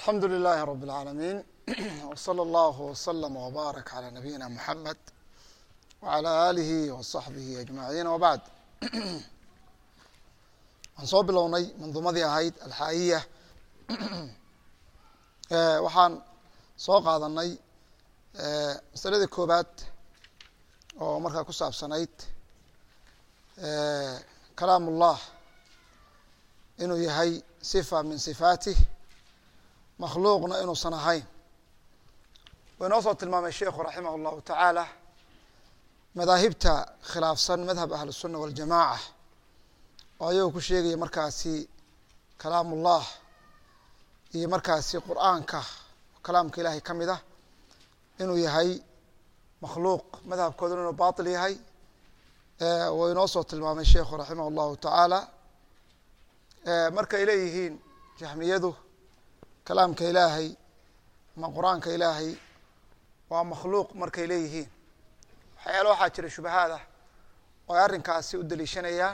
alxamdu lilahi rab اlcaalamiin wslى اllah wslm wbaarak calى nabiyina muxamed wعalى alihi waصaxbihi ajmaciin wbacd waxaan soo bilownay manduumadii ahayd alxaa'iya waxaan soo qaadanay masaladii koobaad oo markaa ku saabsanayd kalaam ullah inuu yahay sifa min sifaatih makhluuqna inuusan ahayn wuu inoo soo tilmaamay sheikhu raximah اllahu tacaala madaahibta khilaafsan madhab ahl الsuna waاljamaca oo ayagoo ku sheegaya markaasi kalaam ullah iyo markaasi qur'aanka kalaamka ilahay ka mid ah inuu yahay makhluuq madhabkooduna inuu baطil yahay wuu inoo soo tilmaamay sheikhu raximah اllahu tacaala markay leeyihiin jahmiyadu kalaamka ilaahay ama qur-aanka ilaahay waa makhluuq markay leeyihiin waxyaala waxaa jira shubahaad ah oo ay arrinkaasi u daliishanayaan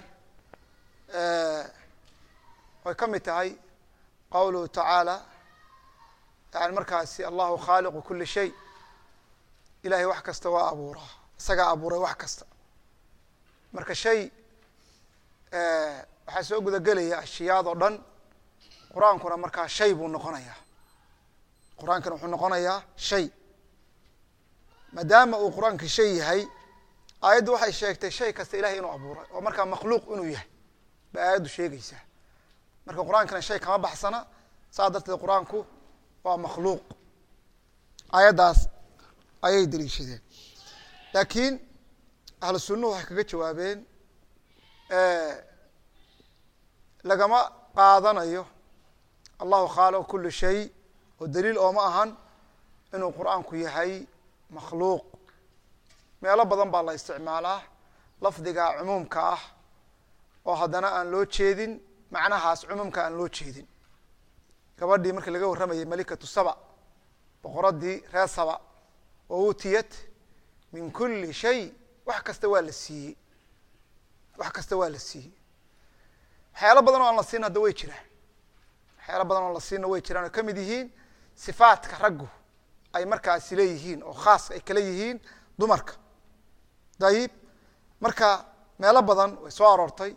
oy ka mid tahay qowluhu tacaala yani markaasi allahu khaaliqu kuli shay ilahay wax kasta waa abuuraa isagaa abuuray wax kasta marka shay waxaa soo gudagelaya ashiyaad oo dhan qur-aankuna markaa shay buu noqonayaa qur-aankana wuxuu noqonayaa shay maadaama uu qur-aanka shay yahay aayaddu waxay sheegtay shay kasta ilahay inuu abuuray oo markaa makhluuq inuu yahay bay aayaddu sheegaysaa marka qur-aankana shay kama baxsana saas darteed qur-aanku waa makhluuq aayaddaas ayay daliishadeen laakiin ahlu sunnuhu waxay kaga jawaabeen lagama qaadanayo allahu khaaliqu kuli shay oo daliil ooma ahan inuu qur-aanku yahay makhluuq meelo badan baa la isticmaalaa lafdiga cumuumka ah oo haddana aan loo jeedin macnahaas cumuumka aan loo jeedin gabadhii markii laga warramayay malikatu saba boqoradii reer saba oo uutiyat min kuli shay wax kasta waa la siiyey wax kasta waa la siiyey waxyaalo badan oo aan la siin hadda way jiraan waxyaalo badan oo la siina way jiraan oo ka mid yihiin sifaatka raggu ay markaasi leeyihiin oo khaas ay kala yihiin dumarka dayib marka meelo badan way soo aroortay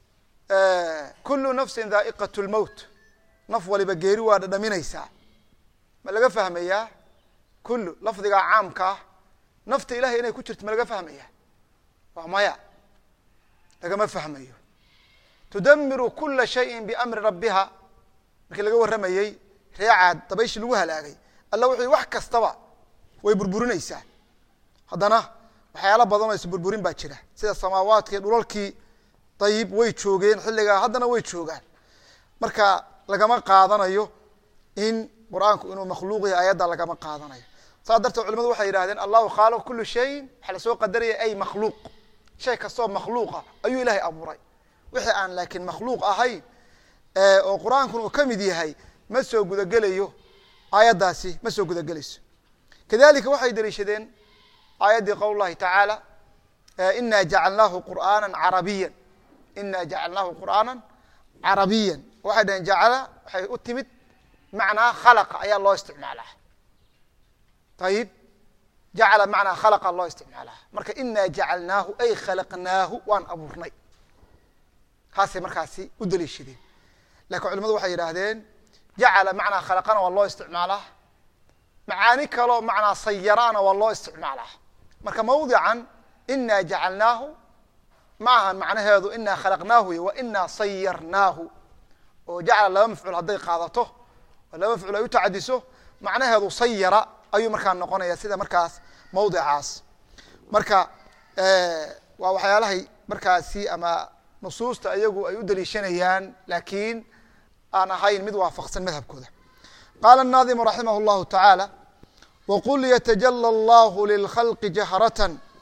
kulu nafsin dhaa'iqat lmowt naf waliba geeri waa dhadhaminaysaa ma laga fahmayaa kullu lafdigaa caamka ah nafta ilahay inay ku jirto ma laga fahmaya waa maya lagama fahmayo tudamiru kula shayin biamri rabbiha markii laga warramayey reecaad dabayshii lagu halaagay alla wuxuu wax kastaba way burburinaysaa haddana waxyaalo badan oo isburburin baa jira sida samaawaadkii dhulalkii dayib way joogeen xilligaa haddana way joogaan marka lagama qaadanayo in qur-aanku inuu makhluuq yahay ayadda lagama qaadanayo saas darteed culimadu waxay yidhahdeen allahu khaaliq kulu shayin waxaa lasoo qadaraya ay makhluuq shay kastoo makhluuqa ayuu ilahay abuuray wixii aan laakiin makhluuq ahayn oo qur-aankuna uu ka mid yahay ma soo gudagelayo aayaddaasi ma soo gudagelayso kadalika waxay daliishadeen aayaddii qowl llahi tacaala ina jacalnaahu qur'aana carabiya ina jacalnaahu qur'aana carabiyan waxay dhaheen jacala waxay u timid macnaa khalaqa ayaa loo isticmaalaa ayib jacala macnaa khalaqa loo isticmaalaa marka ina jacalnaahu ay khalaqnaahu waan abuurnay kaasay markaasi u daliishadeen lakin culimadu waxay yidhaahdeen jacala macnaa khalaqana waa loo isticmaalaa macaani kaloo macnaa sayaraana waa loo isticmaalaa marka mawdican ina jacalnaahu ma ahan macnaheedu inaa khalaqnaahu y wa inaa sayarnaahu oo jacala laba mafcuul hadday qaadato oo laba mafcuul ay u tacadiso macnaheedu sayara ayuu markaa noqonaya sida markaas mawdicaas marka waa waxyaalahay markaasi ama nusuusta iyagu ay u daliishanayaan laakiin aan ahayn mid waafaqsan madhabkooda qaala الnaadimu raximah اllahu taعaalى wqul ytajlى اllah lilkhalqi jahraة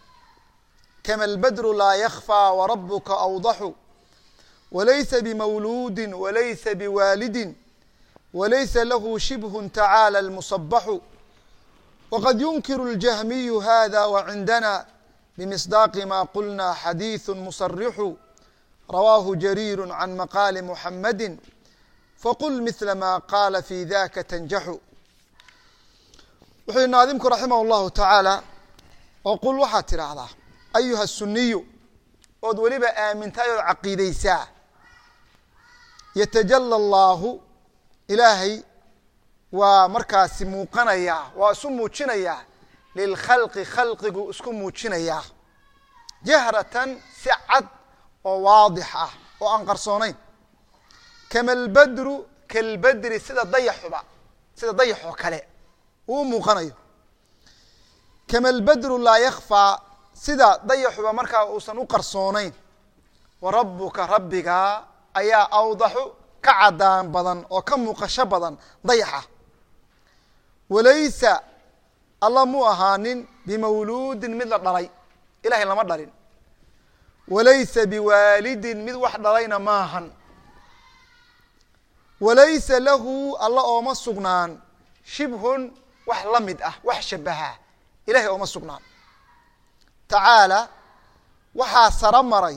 kama اlbadru laa ykfى wrabuka awdaxu walaysa bmawluudi walaysa biwaalidi walaysa lahu shibh tacaalى اlmusabaxu wqad yunkiru اljahmiyu hada wcindana bmisdaaqi ma qulna xadiiث musarixu rawaahu jariir can maqaali muxamadi faqul mila ma qaala fi daka tanjaxu wuxuu yihi naadimku raximah اllahu tacaala oo qul waxaad tidhaahdaa ayuha suniyu ood weliba aamintahay ood caqiideysaa yatajala allaahu ilaahay waa markaasi muuqanayaa waa isu muujinayaa lilkhalqi khalqigu isku muujinayaa jahratan si cad oo waadix ah oo aan qarsoonayn kama albadru kalbadri sida dayaxuba sida dayax oo kale uu u muuqanayo kama albadru laa yakfaa sida dayaxuba markaa uusan u qarsoonayn wa rabbuka rabbigaa ayaa awdaxu ka cadaan badan oo ka muuqasho badan dayaxa walaysa alla muu ahaanin bimawluudin mid la dhalay ilahay lama dhalin walaysa biwaalidin mid wax dhalayna maahan walaysa lahu alla ooma sugnaan shibhun wax la mid ah wax shabaha ilahay ooma sugnaan tacaala waxaa saro maray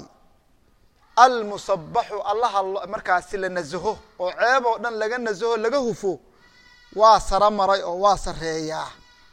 almusabaxu allaha markaasi la nasaho oo ceeb oo dhan laga nasaho laga hufo waa saro maray oo waa sareeyaa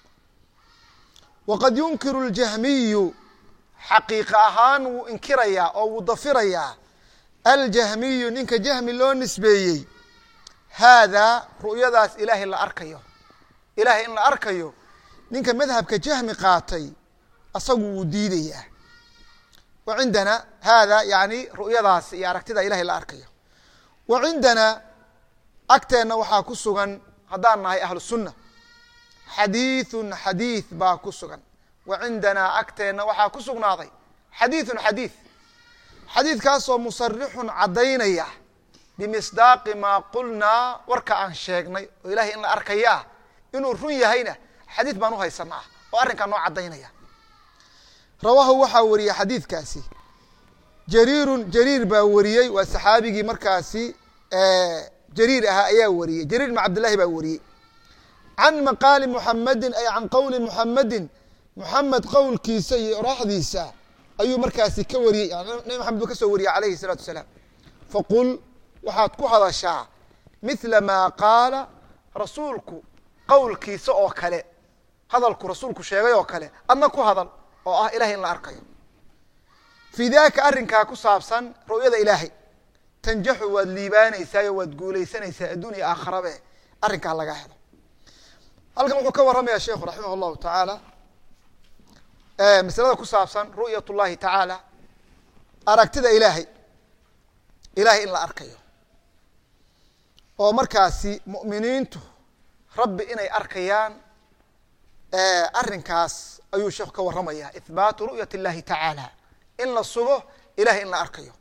waqad yunkiru ljahmiyu xaqiiqa ahaan wuu inkirayaa oo wuu dafirayaa aljahmiyu ninka jahmi loo nisbeeyey haadaa ru'yadaas ilaahay la arkayo ilaahay in la arkayo ninka madhabka jahmi qaatay asagu wuu diidayaa wa cindana hada yani ru'yadaas iyo aragtida ilahay la arkayo wa cindanaa agteenna waxaa ku sugan haddaan nahay ahlu sunna xadiithun xadiith baa ku sugan wa cindanaa agteenna waxaa ku sugnaaday xadiithun xadiith xadiidkaasoo musarixun caddaynaya bimisdaaqi maa qulnaa warka aan sheegnay oo ilahay in la arkayaa inuu run yahayna xadiid baan u haysanaa oo arrinkaa noo caddaynaya rawaahu waxaa wariyey xadiidkaasi jariirun jariir baa wariyey waa saxaabigii markaasi jariir ahaa ayaa wariyey jariir ibn cabdillahi baa wariyey can maqaali muxamedin ay can qowli muxamedin muxamed qowlkiisa iyo oraxdiisa ayuu markaasi ka wariyey nabi maxamed buu ka soo wariyey alayhi الsalaatu wasalaam faqul waxaad ku hadashaa mila maa qaala rasuulku qowlkiisa oo kale hadalku rasuulku sheegay oo kale adna ku hadal oo ah ilahay in la arkayo fii daka arrinkaa ku saabsan ru'yada ilaahay tanjaxu waad liibaanaysaa o waad guulaysanaysaa adduun iyo aakharabe arrinkaa laga helo halkan wuxuu ka warramaya sheikhu raximah llahu tacaala masalada ku saabsan ru'yat llahi tacaala aragtida ilaahay ilahay in la arkayo oo markaasi mu'miniintu rabbi inay arkayaan arrinkaas ayuu sheekhu ka warramaya ihbaatu ru'yat اllahi tacaala in la sugo ilahay in la arkayo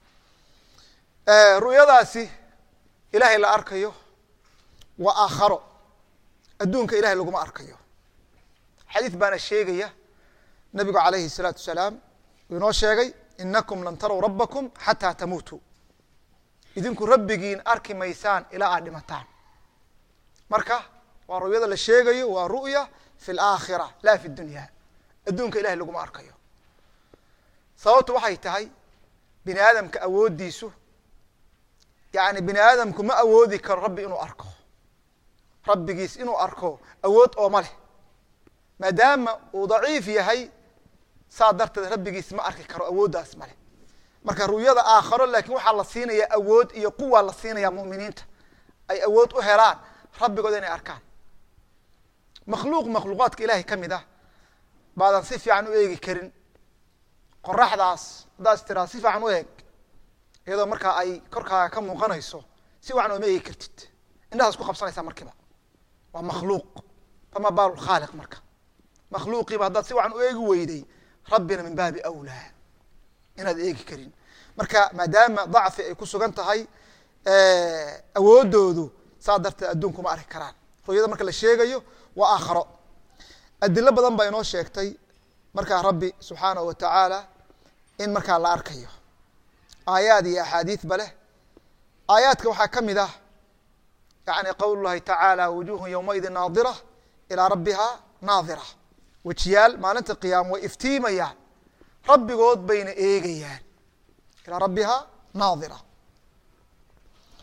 ru'yadaasi ilahay la arkayo waa aakharo adduunka ilahay laguma arkayo xadiid baana sheegaya nabigu alayhi الsalaatu wasalaam uu inoo sheegay inakum lan tarow rabakum xataa tamuutuu idinku rabbigiin arki maysaan ilaa aad dhimataan marka waa ru'yada la sheegayo waa ru'ya fi اlaakhira la fi dunya adduunka ilahay laguma arkayo sababtu waxay tahay bini aadamka awooddiisu yani bini aadamku ma awoodi karo rabbi inuu arko rabbigiis inuu arko awood ooma leh maadaama uu daciif yahay saa darteed rabbigiis ma arki karo awooddaas male marka ru'yada aakharo laakiin waxaa la siinaya awood iyo quwa la siinaya mu'miniinta ay awood u helaan rabbigooda inay arkaan makhluuq makhluuqaadka ilahay ka mid ah baadan si fiican u eegi karin qoraxdaas haddaad tiraa si fiican u eeg iyadoo markaa ay korkaaga ka muuqanayso si wacan ooma eegi kartid indhahaas ku qabsanaysaa markiiba waa makhluuq fama baalu khaaliq marka makhluuqiiba haddaad si wacan u eegi weyday rabbina min baabi awlaa inaad eegi karin marka maadaama dacfi ay ku sugan tahay awooddoodu saa darteed adduunku ma arki karaan ru'yada marka la sheegayo waa aakharo adilo badan baa inoo sheegtay markaa rabbi subxaanahu wa tacaala in markaa la arkayo aayaad iyo axaadiidba leh aayaadka waxaa ka mid ah yani qowl llahi tacaala wujuhun yowmaidin naadira ilaa rabbiha naadira wejiyaal maalinta qiyaama way iftiimayaan rabbigood bayna eegayaan ilaa rabbiha naadira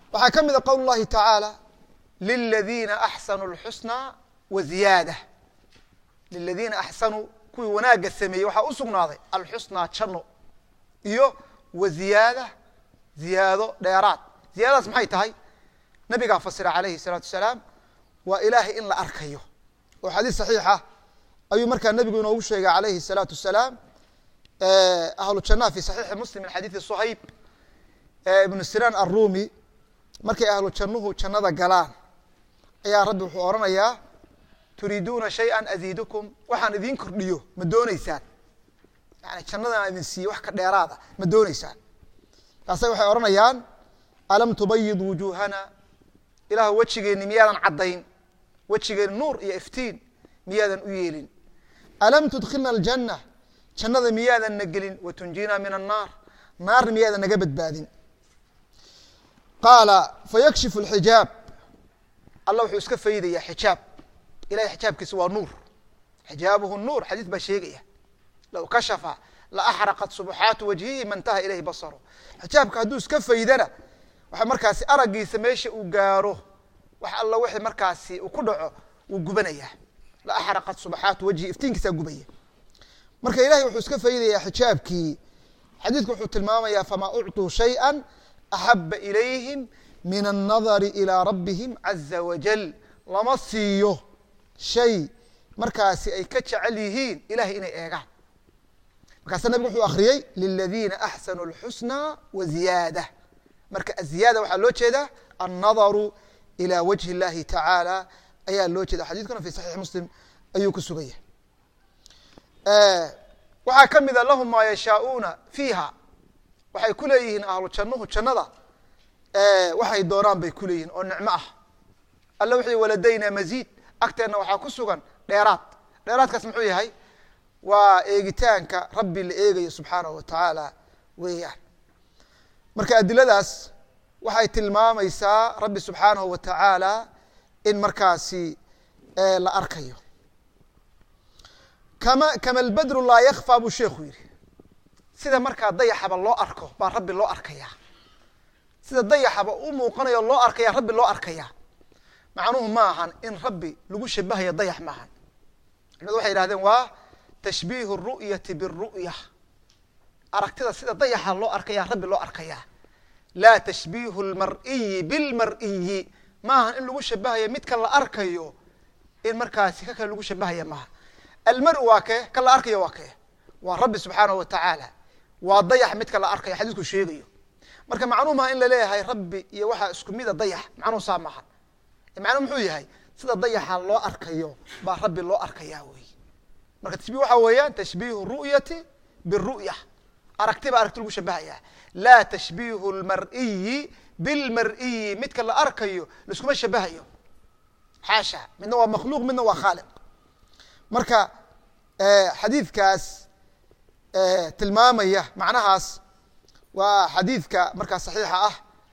waxaa ka mida qowl اllahi taعaalى liladiina axsanuu اlxusnى wa ziyaadة liladiina axsanuu kuwii wanaagga sameeyey waxaa u sugnaaday alxusnaa janno iyo wa ziyaada ziyaado dheeraad ziyadadaas maxay tahay nabigaa fasira alayhi الsalaatu wasalaam waa ilaahay in la arkayo oo xadiis saxiixa ayuu markaa nebigu inoogu sheegay alayhi الsalaatu wasalaam ahlu jannaha fi saxiixi muslim min xadiidi suhayb ibnu sinaan arumi markay ahlu jannuhu jannada galaan ayaa rabbi wuxuu odhanayaa turiiduuna shayئa aziidukum waxaan idiin kordhiyo ma dooneysaan yani jannadan aan idin siiye wax ka dheeraada ma dooneysaan markaasa waxay odhanayaan alam tubayid wujuuhana ilaah wejigeenni miyaadan caddayn wejigeenni nuur iyo iftiin miyaadan u yeelin alam tudkilna aljanna jannada miyaadan na gelin watunjina min annaar naarna miyaadan naga badbaadin qaala fayakshifu alxijaab allah wuxuu iska faydayaa xijaab ilahay xijaabkiisa waa nuur xijaabuhu nuur xadiis baa sheegaya low kashafa la axraqat subuxaatu wajhihi ma intaha ilayhi basaro xijaabka hadduu iska faydana waxa markaasi araggiisa meesha uu gaaro wax alla wixii markaasi uu ku dhaco wuu gubanayaa la axraqat subuxaatu wajhihi iftiinkiisaa gubaya marka ilahay wuxuu iska faydayaa xijaabkii xadiidku wuxuu tilmaamayaa famaa ucطuu shayئa axaba ilayhim min الnadari ilىa rabbihim caza wajal lama siiyo shay markaasi ay ka jecel yihiin ilahay inay eegaan markaasa nabig wuxuu akriyey liladiina axsanuu اlxusnى wa ziyaadة marka aziyaada waxaa loo jeedaa annadaru ilى wajhi اllahi tacaalى ayaa loo jeeda xadidkuna fi saxiix muslim ayuu ku sugaya waxaa ka mida lahum maa yashaaؤuuna fiiha waxay ku leeyihiin ahlu jannuhu jannada waxay doonaan bay ku leeyihiin oo nicmo ah alla wuxuu waladayna maziid agteenna waxaa ku sugan dheeraad dheeraadkaas muxuu yahay waa eegitaanka rabbi la eegayo subxaanahu wa tacaala weeyaan marka adiladaas waxay tilmaamaysaa rabbi subxaanahu wa tacaala in markaasi la arkayo kama kama albadru laa yakfaa buu sheekhu yidhi sida markaa dayaxaba loo arko baa rabbi loo arkayaa sida dayaxaba u muuqanayo loo arkaya rabbi loo arkayaa macnuhu ma ahan in rabbi lagu shabahayo dayax ma ahan culimadu waxay yihahdeen waa tashbiihu ru'yati biru'ya aragtida sida dayaxa loo arkaya rabbi loo arkayaa laa tashbiihu lmar'iyi bilmar'iyi ma ahan in lagu shabahayo midka la arkayo in markaasi ka kale lagu shabahaya maaha almar waa kee ka la arkayo waa kee waa rabbi subxaanahu wa tacaala waa dayax midka la arkayo xadiisku sheegayo marka macnuu maha in laleeyahay rabbi iyo waxaa isku mida dayax macnuhu saa maaha macnuu muxuu yahay sida dayaxa loo arkayo baa rabbi loo arkayaa wey marka tashbih waxaa weeyaan tashbiihu ru'yati biru'ya aragti baa aragti lagu shabahaya laa tashbiihu lmar'iyi bilmar'iyi midka la arkayo laiskuma shabahayo xaasha midna waa makhluuq midna waa khaaliq marka xadiidkaas tilmaamaya macnahaas waa xadiidka markaa saxiixa ah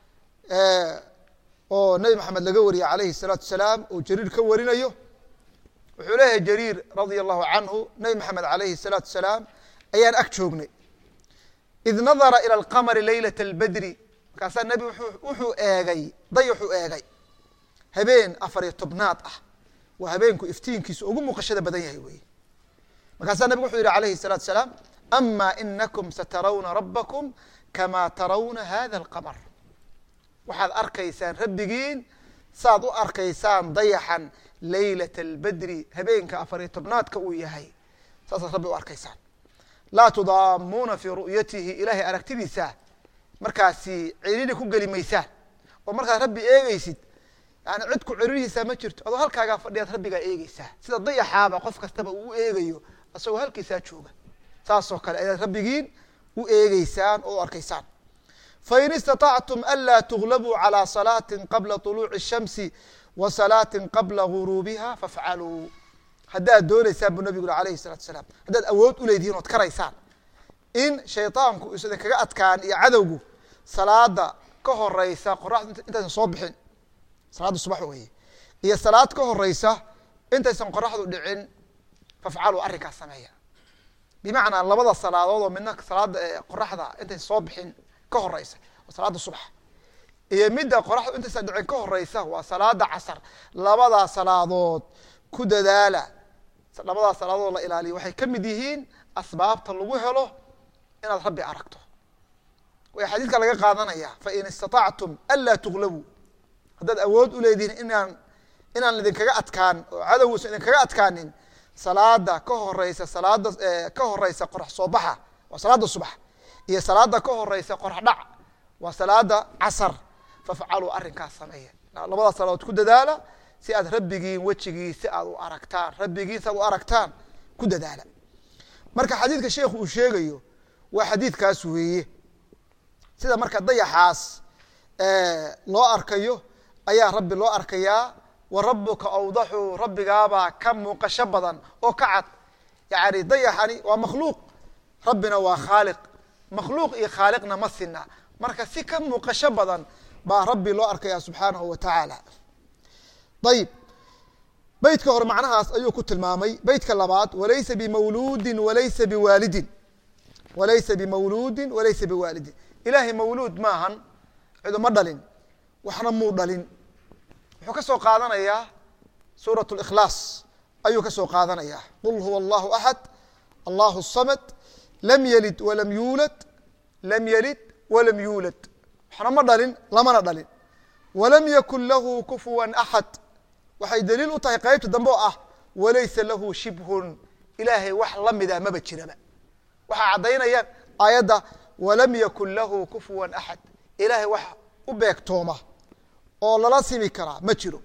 oo nebi maxamed laga wariyey alayhi الsalaatu wasalaam oo jariir ka warinayo wuxuu leeyahay jariir radia allahu canhu nebi maxamed alayhi الsalaatu wasalaam ayaan ag joognay id nadara ilى اlqamari laylaة اlbedri markaasaa nebi wuxuu eegay dayaxuu eegay habeen afariyo tobnaad ah waa habeenku iftiinkiisu ugu muuqashada badan yahay wey markaasaa nebigu wuxuu yihi alayhi الsalaatu wasalaam ama inakum satarawna rabakum kama tarawna hada اlqamar waxaad arkaysaan rabbigiin saad u arkaysaan dayaxan laylat اlbedri habeenka afariyo tobnaadka uu yahay saasaad rabbi u arkaysaan laa tudaamuuna fii ru'yatihi ilaahay aragtidiisa markaasi ciriiri ku geli maysaan oo markaad rabbi eegeysid yani cid ku ciriirihiisaa ma jirto adoo halkaagaa fadhiyaad rabbigaa eegeysaa sida dayaxaaba qof kastaba uu eegayo isagoo halkiisaa jooga saasoo kale ayaad rabbigiin u eegeysaan oo u arkaysaan fain istaطactum anlaa tuglabuu calى salaaةi qabla طuluuci الshamsi wa salaaةi qabla guruubiha fafcaluu haddaad dooneysaan buu nabigu uri alayhi الsalatu asalaam haddaad awood u leedihiin ood karaysaan in shayطaanku is idin kaga adkaan iyo cadowgu salaada ka horeysa qoraxdu intaysan soo bixin salaadda subax weeye iyo salaad ka horeysa intaysan qoraxdu dhicin fafcaluu arrinkaas sameeya bimacnaa labada salaadood oo midna salaada qoraxda intaysan soo bixin ka horeysa oo salaada subax iyo midda qoraxdu intaysa dhicin ka horeysa waa salaada casar labadaa salaadood ku dadaala labadaa salaadood la ilaaliyo waxay ka mid yihiin asbaabta lagu helo inaad rabbi aragto way xadiidka laga qaadanaya fain istaطactum anlaa tuglabuu haddaad awood u leedihiin inaan inaan idinkaga adkaan oo cadowguusan idinkaga adkaanin salaada ka horeysa salaada ka horeysa qorax soo baxa waa salaada subax iyo salaada ka horeysa qorax dhac waa salaada casar fafcaluu arrinkaas sameeya labada salaadood ku dadaala si aad rabbigiin wejigiisa aad u aragtaan rabbigiisa aad u aragtaan ku dadaala marka xadiidka sheikhu uu sheegayo waa xadiidkaas weeye sida marka dayaxaas loo arkayo ayaa rabbi loo arkayaa wa rabuka awdaxu rabbigaabaa ka muuqasho badan oo ka cad yani dayaxani waa makhluuq rabbina waa khaaliq makhluuq iyo khaaliqna ma sina marka si ka muuqasho badan baa rabbi loo arkaya subxaanahu wa tacaala ayib beytka hore macnahaas ayuu ku tilmaamay beytka labaad walaysa bimawluudin walaysa biwaalidin walaysa bimawluudin walaysa biwaalidin ilaahay mawluud maahan ciduma dhalin waxna muu dhalin wuxuu ka soo qaadanayaa suuraة اlkhlaas ayuu ka soo qaadanaya qul huwa allahu axad allahu الsamad lam yelid walam yuulad lam yelid walam yuulad waxna ma dhalin lamana dhalin walam yakun lahu kufuwa axad waxay daliil u tahay qeybta dambe oo ah walaysa lahu shibhun ilaahay wax lamida maba jiraba waxaa caddaynayaan aayadda walam yakun lahu kufuwa axad ilaahay wax u beegtooma oo lala simi karaa ma jiro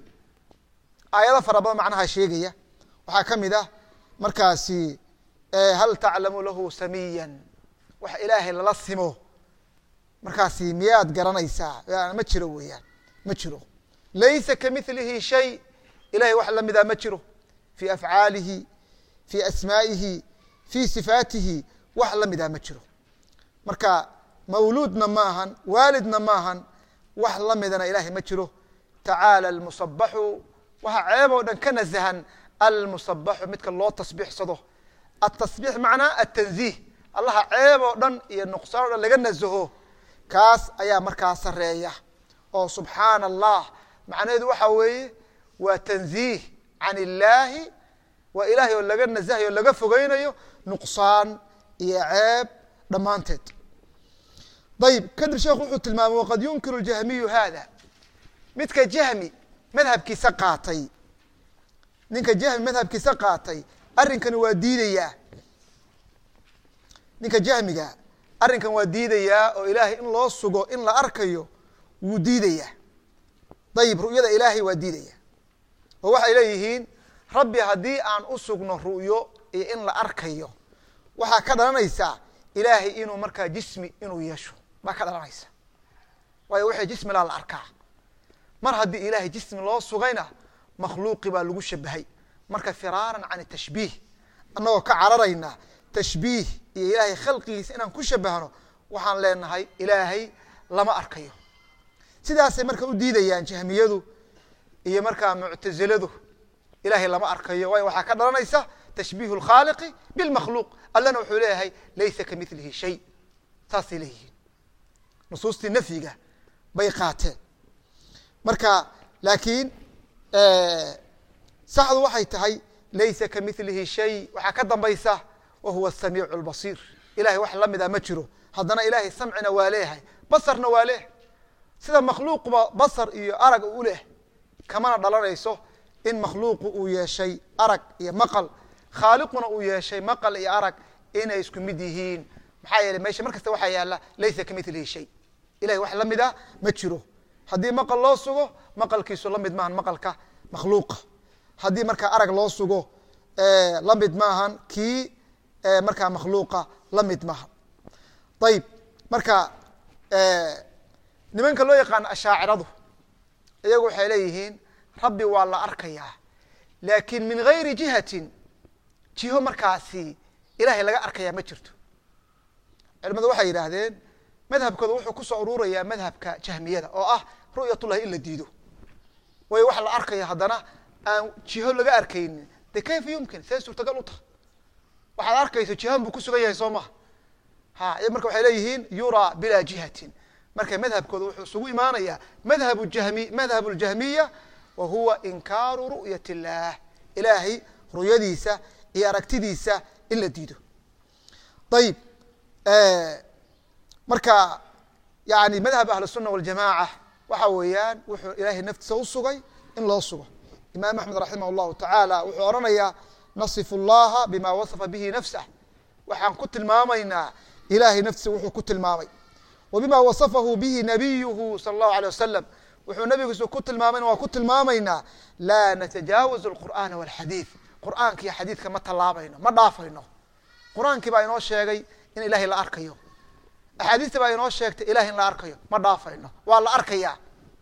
aayado fara badan macnaha sheegaya waxaa ka mid ah markaasi hal taclamu lahu samiyan wax ilaahay lala simo markaasi miyaad garanaysaa ma jiro weeyaan ma jiro laysa kamilihi shay ilahay wax lamidaa ma jiro fii afcaalihi fii asmaa'ihi fii sifaatihi wax lamidaa ma jiro marka mawluudna maahan waalidna maahan wax lamidana ilahay ma jiro tacaala almusabaxu waxaa ceeb oo dhan ka nasahan almusabaxu midka loo tasbiixsado atasbiix macnaa atanziih allaha ceeb oo dhan iyo nuqsaan o dhan laga nasaho kaas ayaa markaa sareeya oo subxaana allah macnaheedu waxaa weeye waa tanziih can illaahi waa ilaahay oo laga nasahayo o laga fogeynayo nuqsaan iyo ceeb dhammaanteed ayib kadib sheekhu wuxuu tilmaamay waqad yunkiru jahmiyu hada midka jahmi madhabkiisa qaatay ninka jahmi madhabkiisa qaatay arrinkani waa diidayaa ninka jahmiga arrinkan waa diidayaa oo ilaahay in loo sugo in la arkayo wuu diidayaa ayib ru'yada ilaahay waa diidaya oo waxay leeyihiin rabbi haddii aan u sugno ru'yo iyo in la arkayo waxaa ka dhalanaysaa ilaahay inuu markaa jismi inuu yeesho baa ka dhalanaysa waayo waxay jismi laa la arkaa mar haddii ilaahay jismi loo sugayna makhluuqi baa lagu shabahay marka firaaran can tashbiih annagoo ka cararayna tashbiih iyo ilaahay khalqigiisa inaan ku shabahno waxaan leenahay ilaahay lama arkayo sidaasay marka u diidayaan jahmiyadu iyo markaa muctaziladu ilaahay lama arkayo waayo waxaa ka dhalanaysa tashbiih اlkhaaliqi bilmakhluuq allana wuxuu leeyahay laysa kamilihi shay saasay leeyihiin nusuustii nafyiga bay qaateen marka laakiin saxdu waxay tahay laysa kamilihi shay waxaa ka dambaysa wa huwa asamiicu اlbasiir ilahay wax lamida ma jiro haddana ilahay samcina waa leeyahay basarna waa leeyahay sida makhluuqba basar iyo arag u leh kamana dhalanayso in makhluuqu uu yeeshay arag iyo maqal khaaliquna uu yeeshay maqal iyo arag inay isku mid yihiin maxaa yeeley meesha mar kasta waxaa yaala laysa kamilihi shay ilahay wax la mid a ma jiro haddii maqal loo sugo maqalkiisu la mid maahan maqalka makhluuqa haddii markaa arag loo sugo la mid maahan kii markaa makhluuqa la mid maaha ayib marka nimanka loo yaqaano ashaaciradu iyagu waxay leeyihiin rabbi waa la arkayaa laakiin min gayri jihatin jiho markaasi ilahay laga arkayaa ma jirto culimadu waxay yidhaahdeen madhabkooda wuxuu kusoo ururayaa madhabka jahmiyada oo ah ru'yatullahi in la diido waayo wax la arkaya haddana aan jiho laga arkaynin de kayfa yumkin see suurtagal u taha waxaad arkayso jihan buu ku sugan yahay soo maha ha marka waxay leeyihiin yuraa bilaa jihatin marka madhabkooda wuxuu isugu imaanayaa madhabu jahmi madhabu ljahmiya wa huwa inkaaru ru'yat illaah ilaahay ru'yadiisa iyo aragtidiisa in la diido ayib marka yani madhab ahlu الsuna waljamaca waxa weeyaan wuxuu ilaahay naftiisa usugay in loo sugo imaam axmed raximah اllahu tacaala wuxuu odhanayaa nasifu اllaha bima wasafa bihi nafsah waxaan ku tilmaamaynaa ilahay naftiisa wuxuu ku tilmaamay wa bima wasafahu bihi nabiyuhu salى اllahu alيه wasalam wuxuu nabigiisu ku tilmaamayna waa ku tilmaamaynaa laa natajaawazu اlqur'ana wاlxadiid qur'aanka iyo xadiidka ma tallaabayno ma dhaafayno qur-aankii baa inoo sheegay in ilahay la arkayo axaadiista baa inoo sheegtay ilahay in la arkayo ma dhaafayno waa la arkayaa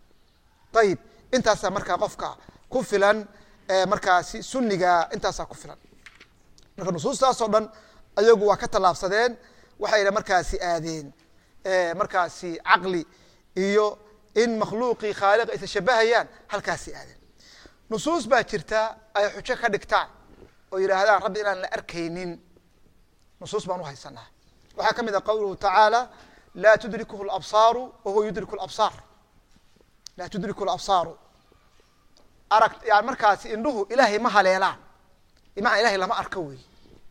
ayib intaasaa markaa qofka ku filan markaasi suniga intaasaa ku filan marka nusuustaasoo dhan ayagu waa ka tallaabsadeen waxayna markaasi aadeen markaasi caqli iyo in makhluuqii khaaliq aysa shabahayaan halkaasi aadeen nusuus baa jirta ay xujo ka dhigtaan oo yidhaahdaan rabbi inaan la arkaynin nusuus baan uhaysanaa waxaa ka mid a qawluhu tacaala laa tudrikuhu labsaaru wa huwa yudriku labsaar laa tudriku labsaaru arag yani markaasi indhuhu ilaahay ma haleelaan bimacnaa ilahay lama arko wey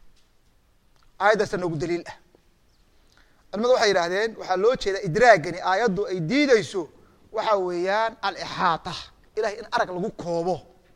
aayaddaasa noogu daliil ah culimadu waxay yidhahdeen waxaa loo jeedaa idraagani aayaddu ay diideyso waxa weeyaan alixaata ilahay in arag lagu koobo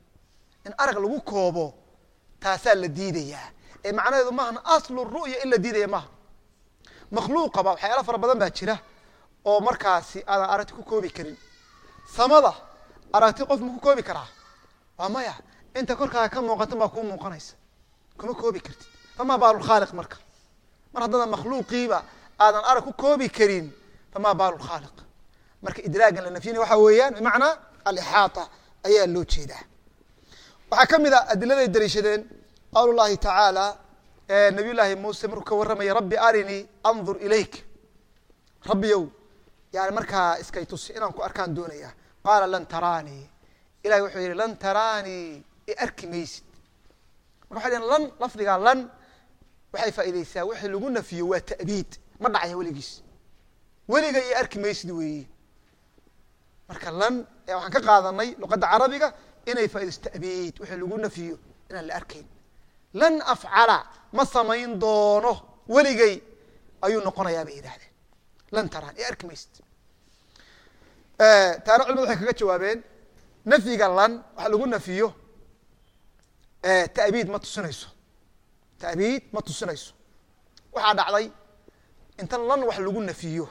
in arag lagu koobo taasaa la diidayaa ee macnaheedu maahan aslu ru'ya in la diidaya maaha makhluuqaba waxyaala fara badan baa jira oo markaasi aadan aragti ku koobi karin samada aragti qof ma ku koobi karaa waa maya inta korkaaga ka muuqatan baa kuu muuqanaysa kuma koobi kartid famaa baalulkhaaliq marka mar haddana makhluuqiiba aadan arag ku koobi karin famaa baalulkhaaliq marka idraagan la nafyinaya waxaa weeyaan bimacnaa alixaata ayaa loo jeedaa waxaa ka mid a adiladay daliishadeen qawl llahi tacaala nabiy llaahi muuse markuu ka warramaya rabbi arinii andur ilayk rabbiyow yani markaa iskay tusi inaan ku arkaan doonaya qaala lan taraanii ilahay wuxuu yihi lan taraanii i arki maysid marka waxay dhhen lan lafdigaa lan waxay faaideysaa wixii lagu nafiyo waa ta'biid ma dhacaya weligiis weliga i arki maysid weeye marka lan waxaan ka qaadanay luqadda carabiga inay faa'idayso ta'biid wixii lagu nafiyo inaan la arkayn lan afcala ma samayn doono weligay ayuu noqonayaa bay yidhahdeen lan taraan i arki maysid taana culimadu waxay kaga jawaabeen nafyiga lan waxa lagu nafiyo ta'biid ma tusinayso ta'biid ma tusinayso waxaa dhacday inta lan wax lagu nafiyo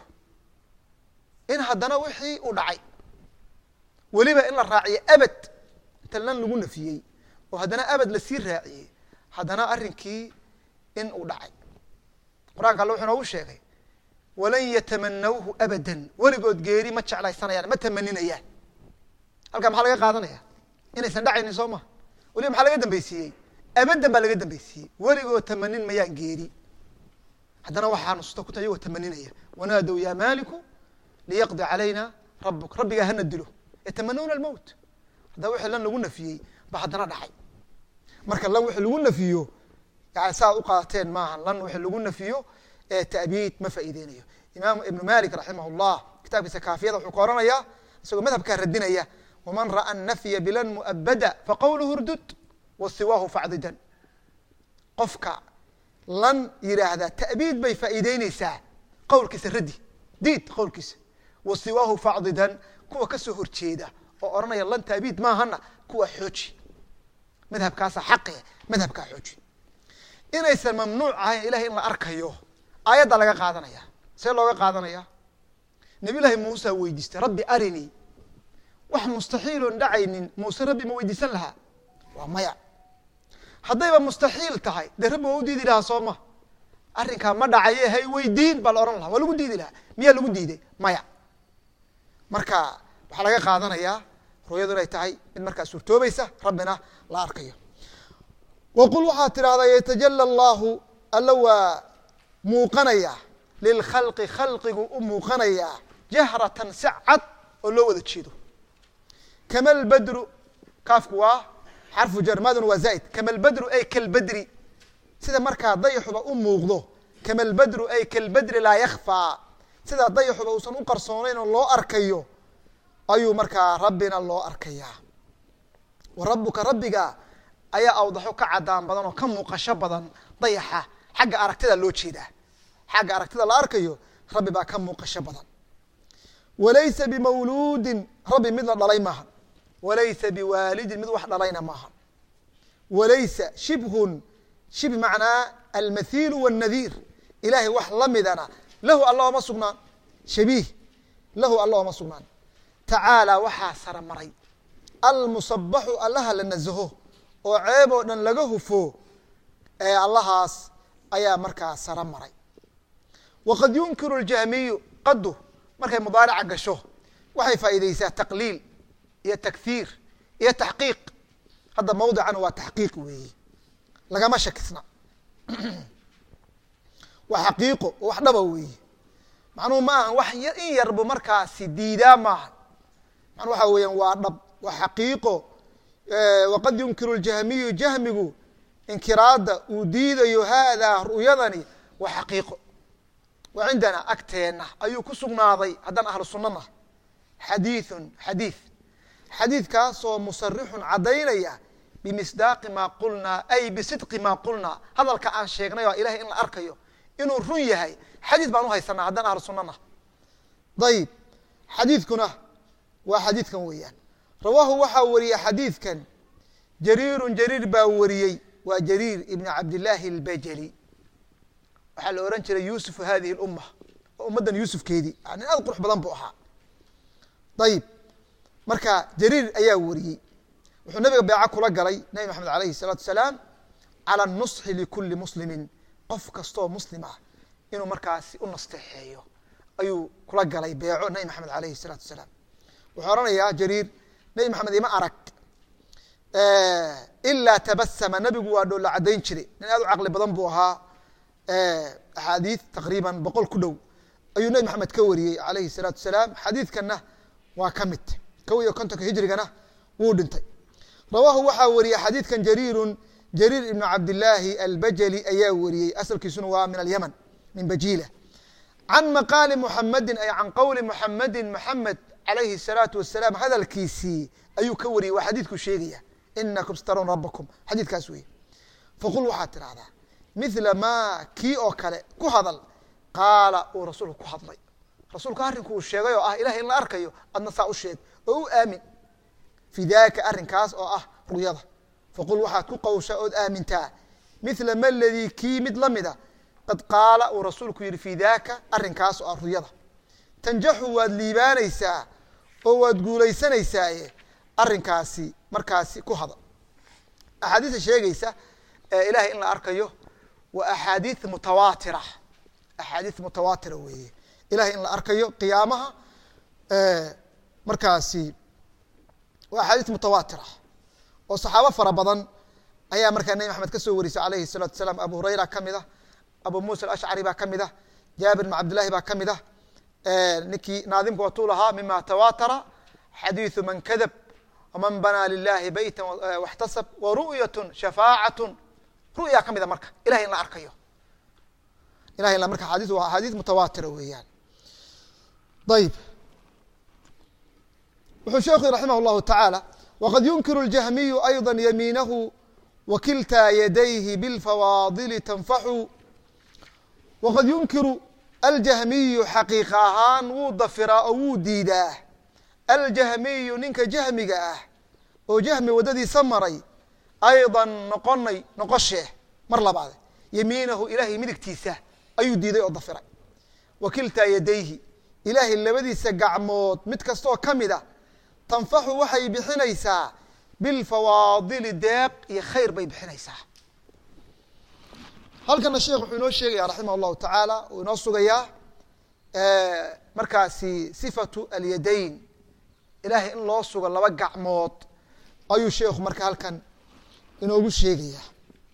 in haddana wixii u dhacay weliba in la raaciyo abad inta lan lagu nafiyey oo haddana abad lasii raaciyey haddana arrinkii in uu dhacay qur-aanka alle wuxuu noogu sheegay walan yatamanawhu abadan weligood geeri ma jeclaysanayaan ma tamaninayaan halkaa maxaa laga qaadanaya inaysan dhacaynin soo maha weliba maxaa laga dambeysiiyey abadan baa laga dambeysiiyey weligood tamanin mayaan geeri haddana waxaa nususta ku tahay iyagoo tamaninaya wanaadow yaa maaliku liyaqdi calayna rabuk rabbigaa hana dilo yatamanawna almowt haddaba wixii lan lagu nafiyey ba haddana dhacay marka lan wixii lagu nafiyo yani saaad u qaadateen maaha lan wixii lagu nafiyo ee ta'biid ma faa'iideynayo imaam ibnu malik raximah llah kitaabkiisa kaafiyada wuxuu ka oranayaa isagoo madhabkaa radinaya waman ra'a nafya bilan mu'abada faqawluhu rdud wa siwaahu facdidan qofka lan yidhaahdaa ta'biid bay faa'iideyneysaa qowlkiisa raddi diid qowlkiisa wa siwaahu facdidan kuwa kasoo horjeeda oo odhanaya lan ta'biid maahana kuwa xooji madhabkaasa xaqe madhabkaa xooji inaysan mamnuuc ahayn ilahay in la arkayo aayaddaa laga qaadanaya see looga qaadanaya nabiy llaahi muusa weydiistay rabbi arinii wax mustaxiiloon dhacaynin muuse rabbi ma weydiisan lahaa waa maya haddayba mustaxiil tahay dee rabbi waa u diidi lahaa soo ma arrinkaa ma dhacaye hay weydiin baa la odhan lahaa waa lagu diidi lahaa miyaa lagu diiday maya marka waxaa laga qaadanayaa ru'yadu inay tahay mid markaa suurtoobaysa rabbina la arkayo waqul waxaad tidhahdaa yatajala allahu alla waa muuqanayaa lilkhalqi khalqigu u muuqanayaa jahratan si cad oo loo wada jeedo kama lbadru kaafku waa xarfu jarmadun waa zaa'id kama lbadru ay kalbadri sida markaa dayaxuba u muuqdo kama lbadru ay kalbadri laa yakhfaa sidaa dayaxuba uusan u qarsoonayn oo loo arkayo ayuu markaa rabbina loo arkayaa wa rabbuka rabbiga ayaa awdaxo ka cadaan badan oo ka muuqasho badan dayaxa xagga aragtida loo jeedaa xagga aragtida la arkayo rabbi baa ka muuqasho badan walaysa bimawluudin rabbi mid la dhalay maaha walaysa biwaalidin mid wax dhalayna maaha walaysa shibhun shib macnaa almathiilu wاnnadiir ilahay wax la midana lahu alla ooma sugnaan shabiih lahu alla ooma sugnaan tacaalaa waxaa sara maray almusabaxu allaha la nasaho oo ceeb oo dhan laga hufo ee allahaas ayaa markaa sara maray waqad yunkiru اljahmiyu qadu markay mudaarica gasho waxay faa'iideysaa taqliil iyo takhiir iyo taxqiiq hadda mawdican waa taxqiiq weeye lagama shakisna waa xaqiiqo oo wax dhaba weeye macnuhu ma aha wax in yarbu markaasi diidaa maaha macnuu waxa weeyaan waa dhab waa xaqiiqo waqad yunkiru ljahmiyu jahmigu inkiraadda uu diidayo haadaa ru'yadani waa xaqiiqo wa cindana agteenna ayuu ku sugnaaday haddaan ahlu sunnana xadiiثun xadiiث xadiidkaasoo musarixun caddaynaya bimisdaaqi maa qulnaa ay bisidqi maa qulnaa hadalka aan sheegnay oo ilahay in la arkayo inuu run yahay xadiid baan uhaysanaa haddaan ahlu sunnana ayib xadiidkuna waa xadiidkan weeyaan rawaahu waxaa wariyey xadiidkan jariirun jariir baa wariyey waa jariir ibn cabdillaahi albajali waxaa la ohan jiray yuusufu hadihi lumma oo ummaddan yuusufkeedii nin aad qurux badan buu ahaa ayib marka jariir ayaa wariyey wuxuu nabiga beeco kula galay nabi maxamed alayhi الsalaatu salaam calى nusxi likuli muslimin qof kastoo muslim ah inuu markaasi u nasteexeeyo ayuu kula galay beeco nabi maxamed alayhi الsalaatu salaam wuxuu ohanayaa jariir nabi maxamed ima arag ilaa tabasama nabigu waa dhoola caddayn jiray nin aad u caqli badan buu ahaa axaadiid taqriiban boqol ku dhow ayuu nabi maxamed ka wariyey alayhi الsalaatu salaam xadiidkanna waa ka mid kow iyo kontonka hijrigana wuu dhintay rawaahu waxaa wariyey xadiidkan jariirun jariir ibnu cabdillaahi albajali ayaa wariyey asalkiisuna waa min alyaman min bajiila can maqaali muxamedin ay can qowli muxamedin muxamed calayhi الsalaatu wasalaam hadalkiisii ayuu ka wariyey waa xadiidku sheegaya inakum staruun rabakum xadiidkaas wey faqul waxaad tidhahdaa mila maa kii oo kale ku hadal qaala uu rasuulku ku hadlay rasuulku arrinku uu sheegay oo ah ilahay in la arkayo adna saa u sheeg oo u aamin fi daka arrinkaas oo ah ru'yada faqul waxaad ku qawshaa ood aamintaa mila ma ladii kii mid la mida qad qaala uu rasuulku yihi fi daka arrinkaas oo ah ru'yada tanjaxu waad liibaanaysaa oo waad guulaysanaysaaye arrinkaasi markaasi ku hadal axaadiista sheegaysa ee ilahay in la arkayo waa axaadiid mutawaatira axaadiid mutawaatira weeye ilahay in la arkayo qiyaamaha markaasi waa axaadiis mutawaatira oo saxaabo fara badan ayaa markaa nebi maxamed ka soo warisay alayhi الsalatu asalaam abu hurayra ka mid ah abu musa alashcari baa ka mid ah jaabir bn cabdillahi baa ka mid ah ninkii naadimka watuu lahaa mima tawaatara xadiiثu man kadab wman banaa lilahi beyta waxtasab waru'yat shafaacat ru'ya ka mida marka ilahay in la arkayo ilahay in marka xadis waa axaadiis mutawaatira weeyaan ayib wuxuu sheekhu raximah اllahu taعaalى wqad yunkiru اljahmiyu ayضا yamiinahu wakiltaa yadayhi biاlfawaadili tanfaxu waqad yunkiru aljahmiyu xaqiiqa ahaan wuu dafiraa oo wuu diidaa aljahmiyu ninka jahmiga ah oo jahmi waddadiisa maray ayضa noqonay noqoshee mar labaade yamiinahu ilaahay midigtiisa ayuu diiday oo dafiray wakiltaa yadayhi ilaahay labadiisa gacmood mid kastaoo ka mid a tanfaxu waxay bixinaysaa bilfawaadili deeq iyo khayr bay bixinaysaa halkana sheekh wuxuu inoo sheegaya raximah اllahu tacaala uu inoo sugayaa markaasi sifatu alyadayn ilaahay in loo sugo laba gacmood ayuu sheekhu marka halkan inoogu sheegaya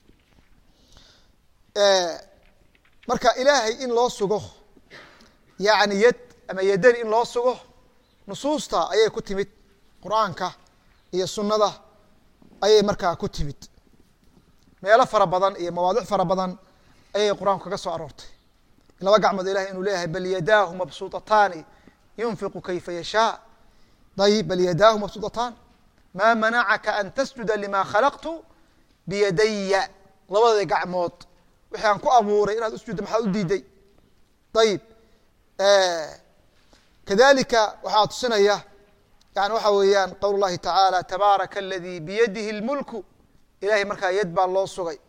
marka ilaahay in loo sugo yani yad ama yadan in loo sugo nusuusta ayay ku timid qur-aanka iyo sunnada ayay markaa ku timid meelo fara badan iyo mawaadic fara badan ayay qur-aanku kaga soo aroortay laba gacmood ilahay inuu leeyahay bal yadaahu mabsuutataani yunfiqu kayfa yashaa ayib bal yadaahu mabsuutataan maa manacaka an tasjuda lima khalaqtu biyadaya labada gacmood wixii aan ku abuuray inaad usjudda maxaa u diiday ayib kadalika waxaa tusinaya yani waxa weeyaan qowl llahi tacaala tabaaraka aladi biyadihi اlmulku ilahay markaa yad baa loo sugay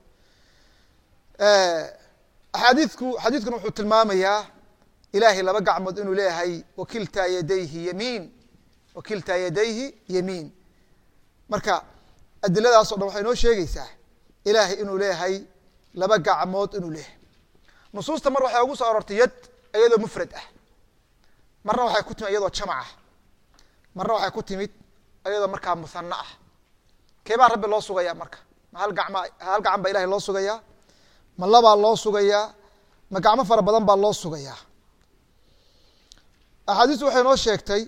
axaadiidku xadiidkuna wuxuu tilmaamayaa ilahay laba gacmood inuu leeyahay wakiltaa yadayhi yamiin wakiltaa yadayhi yamiin marka adiladaas o dhan waxay noo sheegeysaa ilaahay inuu leeyahay laba gacmood inuu leeyahay nusuusta mar waxay ugu soo arortay yad iyadoo mufrad ah marna waxay ku timid iyadoo jamac ah marna waxay ku timid iyadoo markaa muhano ah keebaa rabbi loo sugayaa marka ma hal gacma hal gacan baa ilahay loo sugayaa ma labaa loo sugayaa ma gacmo fara badan baa loo sugayaa axaadiistu waxay noo sheegtay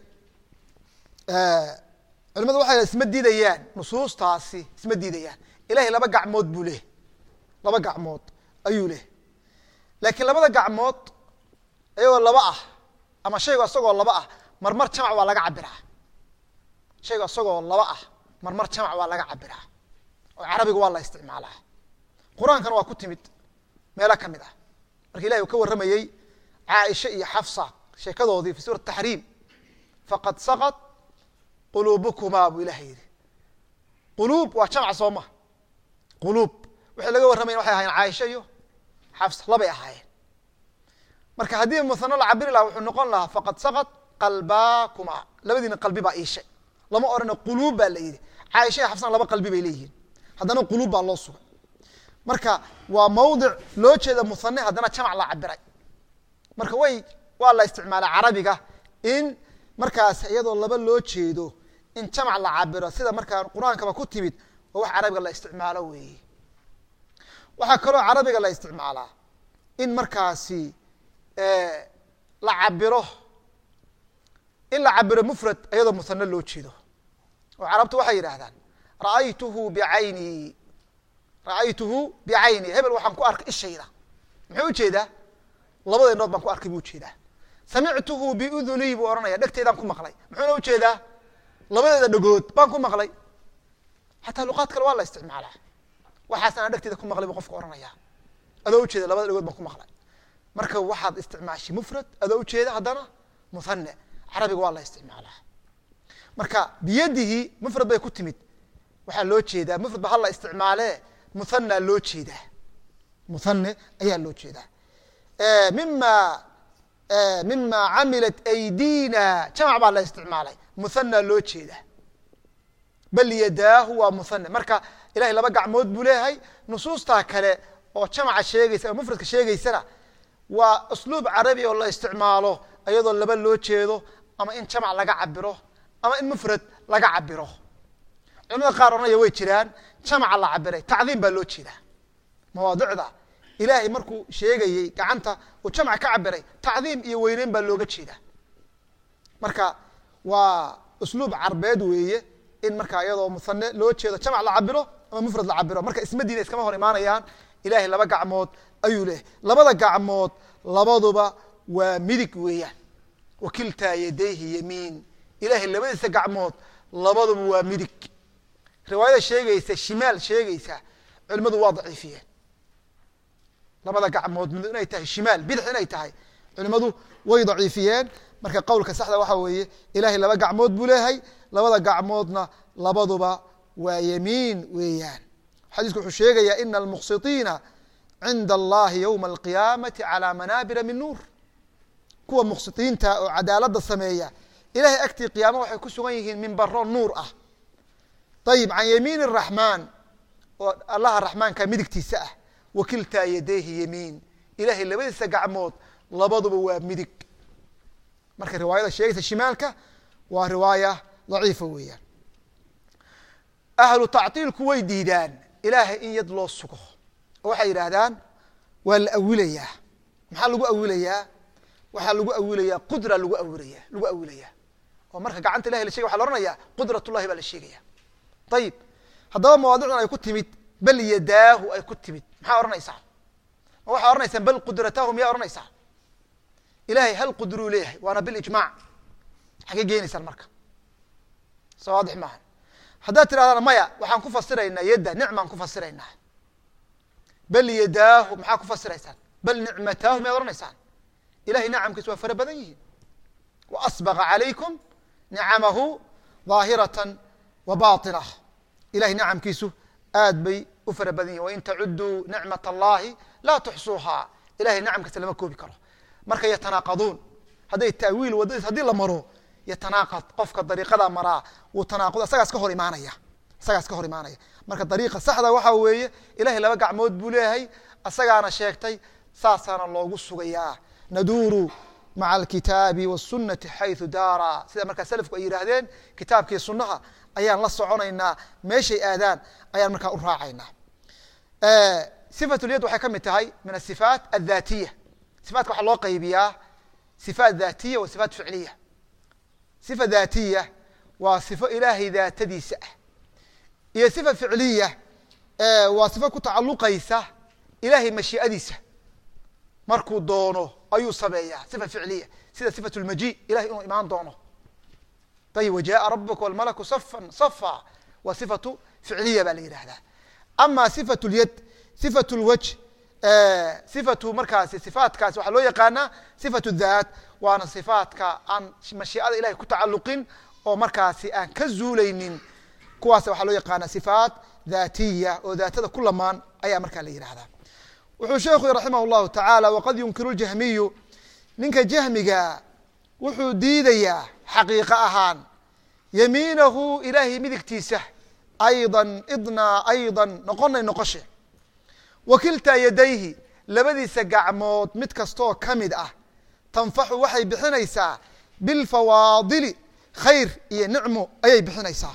culimadu waxay isma diidayaan nusuustaasi isma diidayaan ilahay laba gacmood buu leh laba gacmood ayuu leh laakiin labada gacmood iyagoo laba ah ama shaygo isagoo laba ah marmar jamac waa laga cabiraa shaygo isagoo laba ah marmar jamac waa laga cabiraa oo carabiga waa la isticmaalaa qur-aankana waa ku timid meelo ka mid ah marka ilahi uu ka warramayey caaisha iyo xafsa sheekadoodii fi suurat taxriim faqad saqad quluubukumaa buu ilahay yihi quluub waa jamac soo ma quluub waxay laga warramayen waxay ahaayeen caaisha iyo xafsa labay ahaayeen marka haddii muhano la cabiri laha wuxuu noqon lahaa faqad saqad qalbaakumaa labadiina qalbi baa iishay lama odhana quluub baa la yidhi caaisha iyo xafsana laba qalbi bay leeyihiin haddana quluub baa loo sugay marka waa mawdic loo jeeda muhane haddana jamac la cabiray marka way waa la isticmaalaa carabiga in markaas iyadoo laba loo jeedo in jamac la cabiro sida markaa qur-aankaba ku timid oo wax carabiga la isticmaalo weeye waxaa kaloo carabiga la isticmaalaa in markaasi la cabiro in la cabiro mufrad iyadoo muhane loo jeedo oo carabtu waxay yidhaahdaan ra'aytuhu bicayni ra'aytuhu bicayni hebel waxaan ku arkay ishayda muxuu ujeedaa labada inood baan ku arkay buu ujeedaa samictuhu biudunii buu ohanaya dhegteydaan ku maqlay muxuuna ujeedaa labadeeda dhagood baan ku maqlay xataa luqaad kale waa la isticmaalaa waxaas anaa dhegteeda ku maqlay buu qofka ohanaya adoo ujeeda labada dhagood baan ku maqlay marka waxaad isticmaashay mufrad adoo ujeeda haddana muhane carabiga waa la isticmaalaa marka biyadihi mufrad bay ku timid waxaa loo jeedaa mufrad ba hala isticmaale muhana loo jeedaa muhane ayaa loo jeedaa mima mima camilat aydina jamac baa la isticmaalay muhana loo jeedaa bal yadaahu waa muhane marka ilahay laba gacmood buu leeyahay nusuustaa kale oo jamaca sheegaysa oo mufradka sheegaysana waa usluub carabi oo la isticmaalo iyadoo laba loo jeedo ama in jamac laga cabiro ama in mufrad laga cabiro culimada qaar ohanaya way jiraan jamaca la cabiray tacdiim baa loo jeedaa mawaadicda ilaahay markuu sheegayey gacanta uu jamac ka cabiray tacdiim iyo weyneyn baa looga jeedaa marka waa usluub carbeed weeye in markaa iyadoo muhane loo jeedo jamac la cabiro ama mufrad la cabiro marka isma diina iskama hor imaanayaan ilahay laba gacmood ayuu leehay labada gacmood labaduba waa midig weeyaan wakiltaa yadayhi yamiin ilahay labadiisa gacmood labaduba waa midig riwaayada sheegaysa shimaal sheegaysa culimadu waa daciifiyeen labada gacmood mid inay tahay shimaal bidix inay tahay culimadu way daciifiyeen marka qowlka saxda waxa weeye ilahay laba gacmood buu leeyahay labada gacmoodna labaduba waa yamiin weeyaan xadiisku wuxuu sheegayaa ina almuqsitiina cinda allahi ywma alqiyaamati calى manaabira min nuur kuwa muqsitiinta oo cadaalada sameeya ilahay agtii qiyaama waxay ku sugan yihiin minbaro nuur ah ayib can yamiin الraxmaan oo allaha raxmaanka midigtiisa ah wakiltaa yadayhi yamiin ilahay labadiisa gacmood labaduba waa midig marka riwaayada sheegaysa shimaalka waa riwaaya daciifa weeyaan ahlu tactiilku way diidaan ilaahay in yad loo sugo oo waxay yidhaahdaan waa la awilayaa maxaa lagu awilayaa waxaa lagu awilayaa qudra lagu awilaya lagu awilayaa oo marka gacanta ilahay la shegay waxa la ohanaya qudrat ullahi baa la sheegaya ayib haddaba mawaadicdan ay ku timid bal yadaahu ay ku timid maxaa ohanaysaa ma waxaa ohanaysaa bal qudratahu miyaa ohanaysaa ilahay hal qudruu leeyahay waana bilijmac xagee geenaysaan marka soo waadix maaha haddaad tirahdaan maya waxaan ku fasiraynaa yadda nicmaan ku fasiraynaa bal yadaahu maxaa ku fasiraysaan bal nicmataahu miyaad odhanaysaan ilahay nacamkiisa waa fara badan yihiin wa asbaqa calaykum nicamahu daahiratan wa baطinah ilahay nacamkiisu aad bay u fara badan yihin wain tacuduu nicmat allahi laa tuxsuuhaa ilahay nacamkiisa lama koobi karo marka yatanaaqaduun hadday taawiil wadadiis haddii la maro yatanaaqad qofka dariiqada maraa wuu tanaaqud isagaas ka hor imaanaya isagaas ka hor imaanaya marka dariiqa saxda waxaa weeye ilahay laba gacmood buu leeyahay isagaana sheegtay saasaana loogu sugayaa naduuru maca alkitaabi wاsunati xayثu daara sida markaa selafku ay yidhaahdeen kitaabkii sunaha ayaan la soconaynaa meeshay aadaan ayaan markaa u raacaynaa sifat lyad waxay ka mid tahay min asifaat adhatiya sifatka waxaa loo qaybiyaa sifaat dhatiya wa sifaat ficliya sifa dhatiya waa sifo ilaahay daatadiisa ah iyo sifa ficliya waa sifo ku tacaluqaysa ilahay mashiiadiisa markuu doono ayuu sameeyaa sifa ficliya sida sifat lmaji ilahay inuu imaan doono ayib wajaءa rabuka wاlmalaku safan safa waa sifatu ficliya baa la yidhahdaa ama sifat lyad sifat lwaj sifatu markaasi sifaatkaasi waxaa loo yaqaanaa sifat dhaat waana sifaatka aan mashiicada ilahay ku tacaluqin oo markaasi aan ka zuulaynin kuwaas waxaa loo yaqaana sifaat dhatiya oo daatada ku lamaan ayaa markaa la yidhahdaa wuxuu sheekhu raximah llahu tacaala waqad yunkiru ljahmiyu ninka jahmiga wuxuu diidayaa xaqiiqo ahaan yamiinahu ilaahay midigtiisa ayضa idnaa ayضa noqonay noqoshe wa kiltaa yadayhi labadiisa gacmood mid kastooo ka mid ah tanfaxu waxay bixinaysaa bilfawaadili khayr iyo nicmo ayay bixinaysaa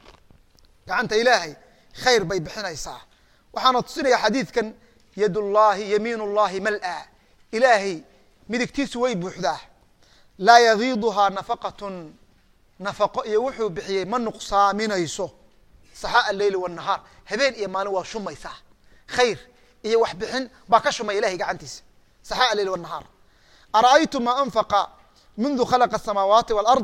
gacanta ilaahay khayr bay bixinaysaa waxaana tusinaya xadiidkan yad llahi yamiin اllahi mal-a ilaahay midigtiisu way buuxdaa laa yagiiduhaa nafaqatun nafaqo iyo wuxuu bixiyey ma nuqsaaminayso saxaa aleyl wالnahaar habeen iyo maalin waa shumaysaa khayr iyo wax bixin baa ka shumaya ilahay gacantiisa saxaa aleyl wالnahaar ara'aytum ma anfaqa mundu khalaqa الsamaawaati wاlard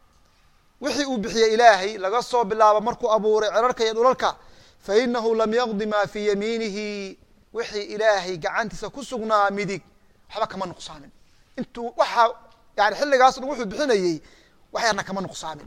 wixii uu bixiyey ilaahay laga soo bilaabo markuu abuuray cerarka iyo dhulalka fainahu lam yaqdi ma fii yamiinihi wixii ilaahay gacantiisa ku sugnaa midig waxba kama nuqsaamin intuu waxaa yani xilligaas dhan wuxuu bixinayey waxyarna kama nuqsaamin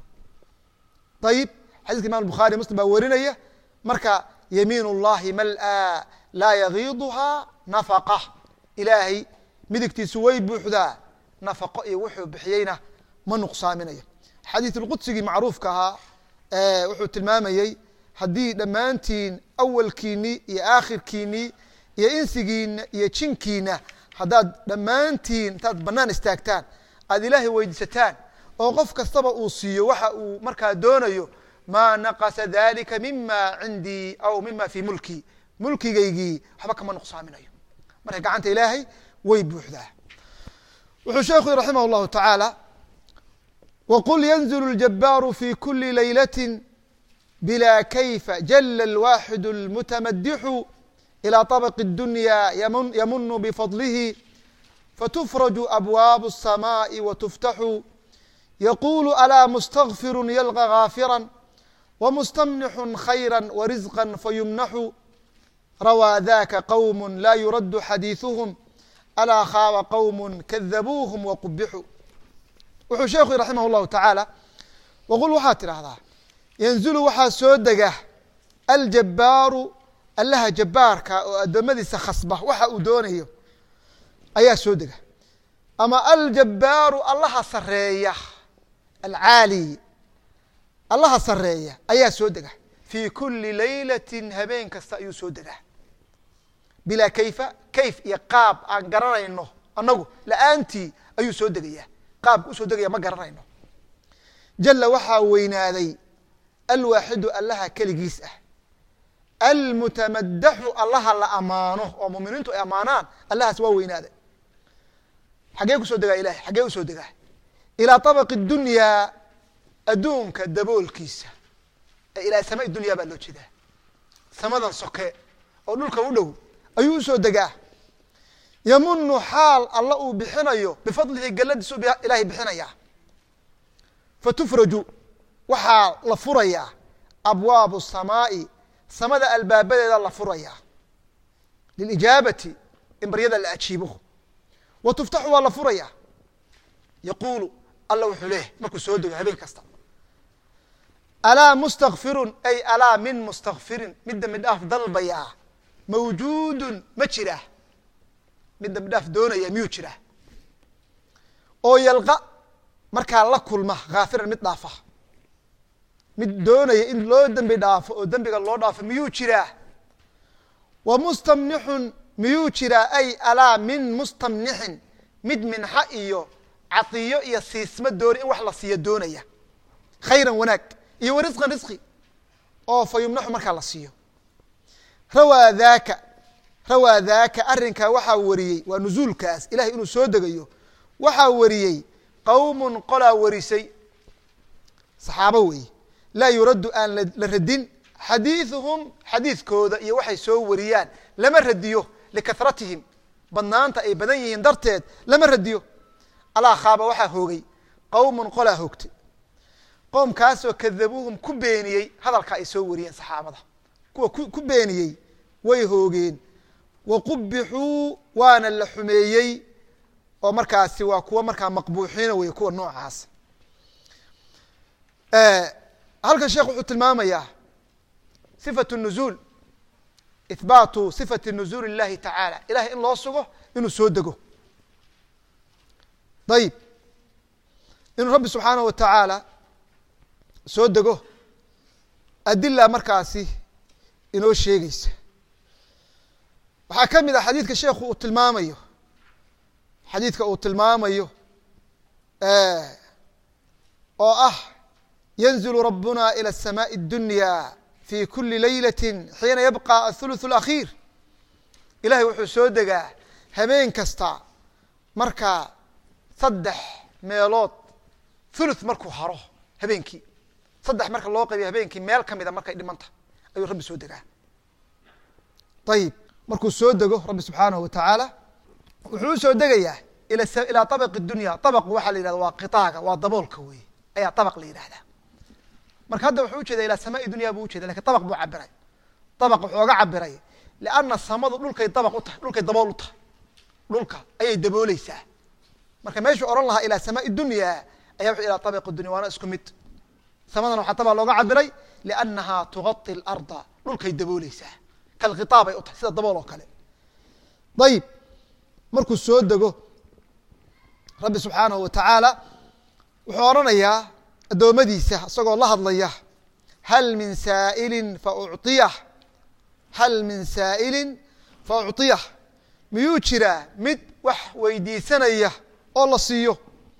ayib xadiiska imam bukhari muslim baa werinaya marka yamiin اllahi mal-a laa yagiiduhaa nafaqa ilaahay midigtiisu way buuxdaa nafaqo iyo wuxuu bixiyeyna ma nuqsaaminayo xadiid lqudsigii macruufka ahaa wuxuu tilmaamayey haddii dhammaantiin awalkiinii iyo aakhirkiinii iyo insigiina iyo jinkiina haddaad dhammaantiin intaad banaan istaagtaan aad ilaahay weydiisataan oo qof kastaba uu siiyo waxa uu markaa doonayo maa naqasa dalika mima cindii aw mima fii mulkii mulkigaygii waxba kama nuqsaaminayo marka gacanta ilaahay way buuxdaa wuxuu sheekhu raximah اllahu tacaala wqul ynzl اljabaaru fi kuli laylaة bila kayfa jala اlwaxid اlmutamadixu ilى طabq الdunya ymunu bfadlihi fatufraju abwaab الsamaaءi watuftaxu yaqulu alaa mustغfiru ylقى gaafira wmustamnixu khayra warizqa fayumnaxu rawaa daka qowm la yuradu xadiiثuhm alaa khaaba qowm kadabuuhm waqubixu wuxuu sheekhu raximah اllahu tacaala waqul waxaad tidhaahdaa yanzulu waxaa soo dega aljabbaaru allaha jabbaarka oo addoommadiisa khasba waxa uu doonayo ayaa soo dega ama aljabbaaru allaha sareeya alcaali allaha sareeya ayaa soo dega fii kuli laylati habeen kasta ayuu soo degaa bilaa kayfa kayf iyo qaab aan garanayno annagu la-aantii ayuu soo degaya qaabka usoo degaya ma garanayno jala waxaa weynaaday alwaaxidu allaha keligiis ah almutamadaxu allaha la amaano oo muminiintu ay amaanaan allahaas waa weynaaday xaggee kusoo degaa ilahay xaggee usoo degaa ilaa طabaqi dunyaa adduunka daboolkiisa ee ilaa sama dunya baa loo jeedaa samadan soke oo dhulka u dhow ayuu usoo degaa yamunu xaal alla uu bixinayo bifadlihi galladiisu ilaahay bixinayaa fatufraju waxaa la furayaa abwaabu samaa'i samada albaabadeeda la furayaa lilijaabati in baryada la ajiibo wa tuftaxu waa la furayaa yaquulu alla wuxuu leeyahy markuu soo dego habeen kasta alaa mustakfirun ay alaa min mustakfirin mid dambi dhaaf dalbayaa mawjuudun ma jiraa mid dambi dhaaf doonaya miyuu jiraa oo yalqa markaa la kulma khaafiran mid dhaafa mid doonaya in loo dembi dhaafo oo dembiga loo dhaafo miyuu jiraa wa mustamnixun miyuu jiraa ay alaa min mustamnixin mid minxa iyo cadiyo iyo siisma doonay in wax la siiyo doonaya khayran wanaag iyo wa risqan risqi oo fa yumnaxu markaa la siiyo rawaa daaka rawaa daaka arrinkaa waxaa wariyey waa nusuulkaas ilahay inuu soo degayo waxaa wariyey qowmun qolaa warisay saxaabo weeye laa yuraddu aan la radin xadiiثuhum xadiidkooda iyo waxay soo wariyaan lama radiyo likahratihim badnaanta ay badan yihiin darteed lama radiyo alaa khaaba waxaa hoogay qowmun qolaa hoogtay qoomkaasoo kadabuuhum ku beeniyey hadalka ay soo wariyeen saxaabada kuwa ku beeniyey way hoogeen wa qubixuu waana la xumeeyey oo markaasi waa kuwa markaa maqbuuxiina wey kuwa noocaas halkan sheekh wuxuu tilmaamayaa sifat nuzuul ihbaatu sifati nuzuul اllahi tacaala ilahay in loo sugo inuu soo dego ayib inuu rabbi subxaanaه wa tacaala soo dego adila markaasi inoo sheegeysa waxaa ka mid ah xadiidka sheekhu uu tilmaamayo xadiidka uu tilmaamayo oo ah yanzilu rabuna ilى الsamaaءi الdunya fi kuli leylati xiina yabqa athuluث اlakhiir ilahay wuxuu soo degaa habeen kasta markaa saddex meelood thuluth markuu haro habeenkii saddex marka loo qaybiyo habeenkii meel kamida markay dhimanta ayuu rabbi soo degaa ayib markuu soo dego rabbi subxaanahu wa tacaala wuxuu u soo degayaa ilaa abaqi dunya abaqu waxaa la yihahda waa qitaaga waa daboolka wey ayaa abaq la yidhahdaa marka hadda wuxuu ujeeda ilaa samaai dunya buu ujeeda lakin abaq buu cabiray abaq wuxuu oga cabiray lianna samadu dhulkay dabaq u tahay dhulkay dabool u tahay dhulka ayay dabooleysaa marka meeshuu ohan lahaa ilaa samaai dunya aya wuxuu ilaa abaqi dunya waana isku mid samadana waxaa tabaa looga cabiray liannahaa tugati larda dhulkay dabooleysaa kalkhitaabay u tahay sida dabool oo kale ayib markuu soo dego rabbi subxaanahu wa tacaala wuxuu odhanayaa addoommadiisa isagoo la hadlaya hal min saa'ilin fa uciyah hal min saa'ilin fa ucطiyah miyuu jiraa mid wax weydiisanaya oo la siiyo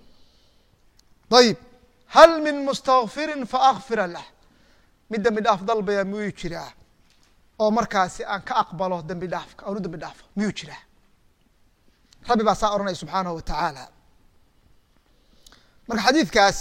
ayib hal min mustakfirin faakfira lah mid dembi dhaaf dalbaya miyuu jiraa oo markaasi aan ka aqbalo dembi dhaafka aan u dembi dhaafo miyuu jiraa rabbi baa saa ohanaya subxaanahu wa tacaala marka xadiidkaas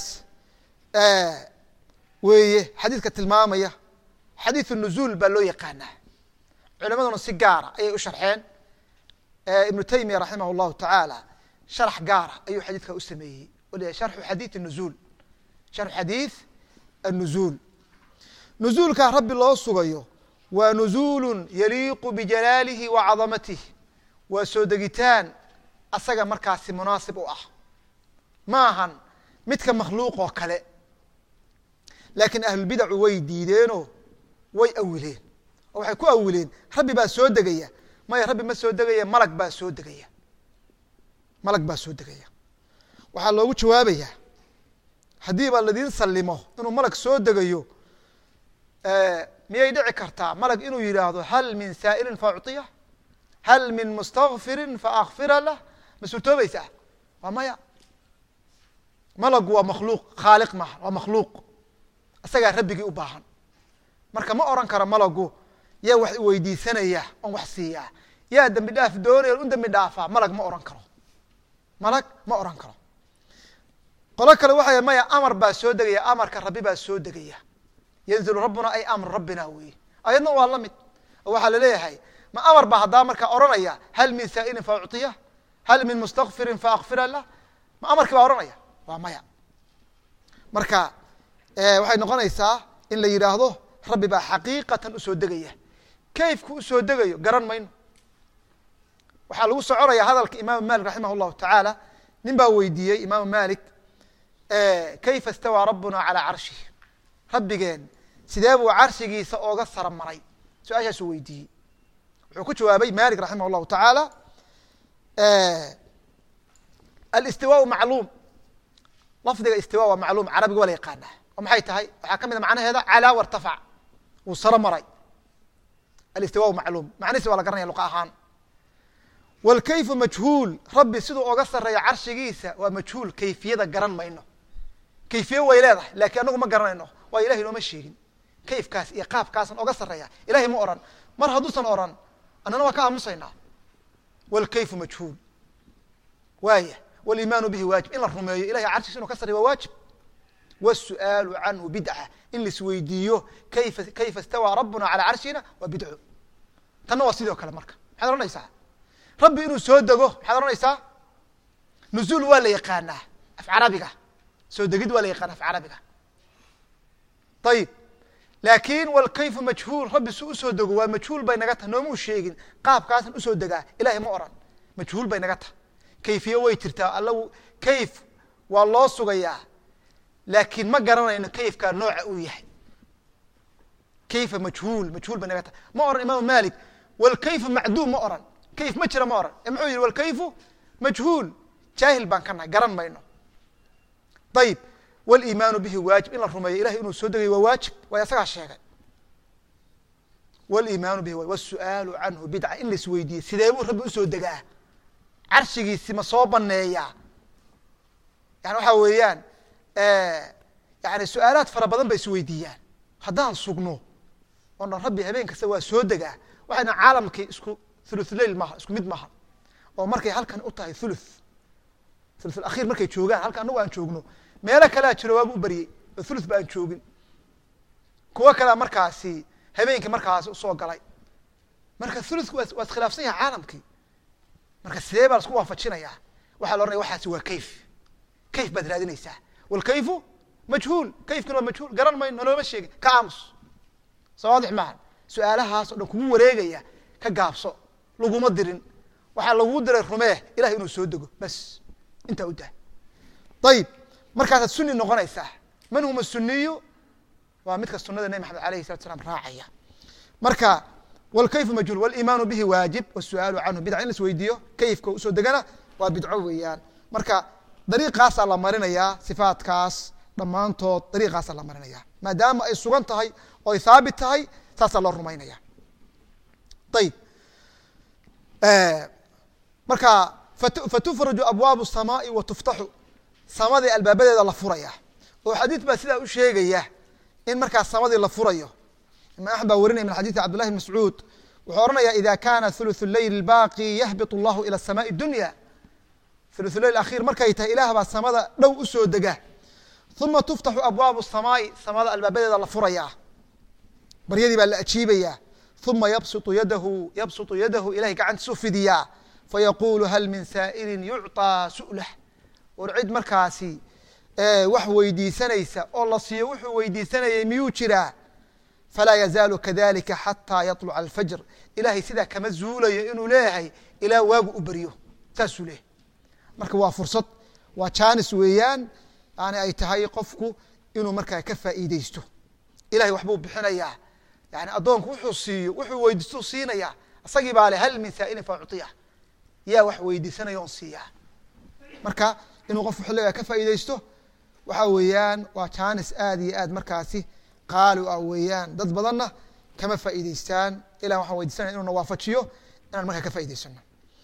weeye xadiidka tilmaamaya xadiiث nuzuul baa loo yaqaanaa culimaduna si gaara ayay u sharxeen ibnu taymiya raximah اllahu tacaala sharx gaara ayuu xadiidka u sameeyey o la sharxu xadiiث nuzuul sharxu xadiiث الnuzuul nuzuulkaa rabbi loo sugayo waa nuzuulu yaliiqu bijalaalihi wa cadamatihi waa soo degitaan asaga markaasi munaasib u ah ma ahan midka makhluuq oo kale laakiin ahlulbidacu way diideenoo way awileen oo waxay ku awileen rabbi baa soo degaya maya rabbi ma soo degaya malag baa soo degaya malag baa soo degaya waxaa loogu jawaabayaa haddiiba ladiin sallimo inuu malag soo degayo miyay dhici kartaa malag inuu yidhaahdo hal min saa'ilin fa ucطiya hal min mustakfirin fa akfira lah ma suurtoobaysaa waa maya malagu waa makhluuq khaaliq maaha waa makhluuq isagaa rabbigii u baahan marka ma oran karo malagu yaa wax weydiisanaya oon wax siiyaa yaa dembi dhaaf doonaya on u dembi dhaafaa malag ma oran karo malag ma oran karo qolo kale waxay maya amar baa soo degaya amarka rabbi baa soo degaya yanzilu rabbuna ay amru rabbina weeye ayadna waa la mid oo waxaa laleeyahay ma amar baa haddaa markaa odhanaya hal min saa'ilin fa ucطiyah hal min mustakfirin fa akfira lah ma amarkii baa odhanaya waa maya marka waxay noqonaysaa in la yidhaahdo rabbi baa xaqiiqatan usoo degaya kayfku usoo degayo garan mayno waxaa lagu soconaya hadalka imaamu malik raximah llahu tacaala nin baa weydiiyey imaamu malik kayfa istawaa rabbuna calaa carshih rabbigeen sidee buu carshigiisa ooga sara maray su-aashaasuu weydiiyey wuxuu ku jawaabay malik raximah llahu tacaala alistiwaau macluum lafdiga istiwa waa macluum carabiga waa la yaqaanaa oo maxay tahay waxaa ka mid a macnaheeda calaa wartafac wuu saro maray alistiwaau macluum macnihiisi waa la garanaya luqa ahaan wاlkayfu majhuul rabbi siduu oga sareeyo carshigiisa waa majhuul kayfiyada garan mayno kayfiye way leedahay lakiin anagu ma garanayno waa ilahay nooma sheegin kayfkaas iyo qaabkaasan oga sareeya ilahay ma oran mar hadduusan oran annana waa ka aamusaynaa wاlkayfu majhuul waaya wاliimaanu bihi waajib in la rumeeyo ilahay carshigiisa inu ka sareyo waa waajib wالsu'aalu canhu bidca in laisweydiiyo kayfa kayfa istawaa rabbuna calaa carshina waa bidco tanna waa sidoo kale marka maxaad ohanaysaa rabbi inuu soo dego maxaad ohanaysaa nuzuul waa la yaqaanaa af carabiga soo degid waa la yaqaana af carabiga ayib laakin wlkayfu majhuul rabbi su usoo dego waa majhuul bay naga tahay noomuu sheegin qaabkaasan usoo degaa ilahay ma oran majhuul bay naga tahay kayfiye way jirtaa alla kayf waa loo sugayaa laakiin ma garanayno kayfkaa nooca uu yahay kayfa majhuul majhuul bay naga tahay ma oran imaamu malik wlkayfu macduum ma oran kayf ma jira ma oran muxuu yihi wlkayfu majhuul jaahil baan ka nahay garan mayno ayib wliimaanu bihi waajib in la rumeeyo ilahay inuu soo degayo waa waajib way asagaa sheegay wliimaanu bihi wsu'aalu canhu bidca in lais weydiiyey sidee buu rabbi usoo degaa carshigiisi ma soo baneeyaa yani waxaa weeyaan yani su-aalaad fara badan bay isweydiiyaan haddaan sugno oo dhan rabbi habeen kasta waa soo degaa waxayna caalamkii isku thuluthleil maaha isku mid maaha oo markay halkan u tahay thuluth thuluthulakhiir markay joogaan halka anagu aan joogno meelo kalea jiro waabu u baryey oo thuluth ba aan joogin kuwo kalea markaasi habeenkii markaasi usoo galay marka thuluthku waa iskhilaafsan yahay caalamkii marka sidee baa lasku waafajinayaa waxaa la ohanaya waxaasi waa kayf kayf baad raadinaysaa wlkayfu majhuul kayfkina waa majhuul garan mayno noloma sheegin ka aamus soo waadix maaha su-aalahaas o dhan kugu wareegaya ka gaabso laguma dirin waxaa lagugu diray rumee ilahay inuu soo dego bas intaa u dah ayib markaasaad suni noqonaysaa man huma suniyu waa midka sunada nebi maxamed alayhi salatu slam raacaya marka wlkayfu majhuul wliimaanu bihi waajib wsu'aalu canhu bidca in la isweydiiyo kayfka usoo degana waa bidco weeyaan marka dariiqaasaa la marinayaa sifaatkaas dhammaantood dariiqaasaa la marinaya maadaama ay sugan tahay oo ay haabit tahay saasaa loo rumaynaya ayib marka fatufraju abwaabu الsamaai wa tuftaxu samadii albaabadeeda la furaya oo xadiid baa sidaa u sheegaya in markaas samadii la furayo imam axmed baa warinaya min xadiidi cabd llahi bn mascuud wuxuu ohanaya ida kana thuluث leyl baaqi yahbit اllahu ilى الsamaءi dunya thuluث leyl akhir markay tahay ilaah baa samada dhow usoo dega uma tuftaxu abwaabu الsamaai samada albaabadeeda la furaya baryadii baa la ajiibaya uma yabsutu yadahu yabsutu yadahu ilahay gacantiisu fidiyaa fayaqulu hal min saa'ilin yucطىa su'lah war cid markaasi wax weydiisanaysa oo la siiyo wuxuu weydiisanayay miyuu jiraa falaa yazaalu kadalika xataa yaطluca alfajr ilahay sidaa kama zuulayo inuu leeyahay ilaa waagu u beryo saasuu leeyahay marka waa fursad waa jaanis weeyaan yani ay tahay qofku inuu markaa ka faa'iideysto ilahay waxbuu bixinayaa yani addoonku wuxuu siiyo wuxuu weydiistuu siinaya isagii baa le hal min saa'ilin fa ucطiyah yaa wax weydiisanaya on siiyaa marka inuu qofku xilligaa ka faa'iideysto waxa weeyaan waa jaanis aad iyo aad markaasi qaali u ah weeyaan dad badanna kama faa'iideystaan ilah waxaan weydiisanaya inuu na waafajiyo inaan markaa ka faa'ideysano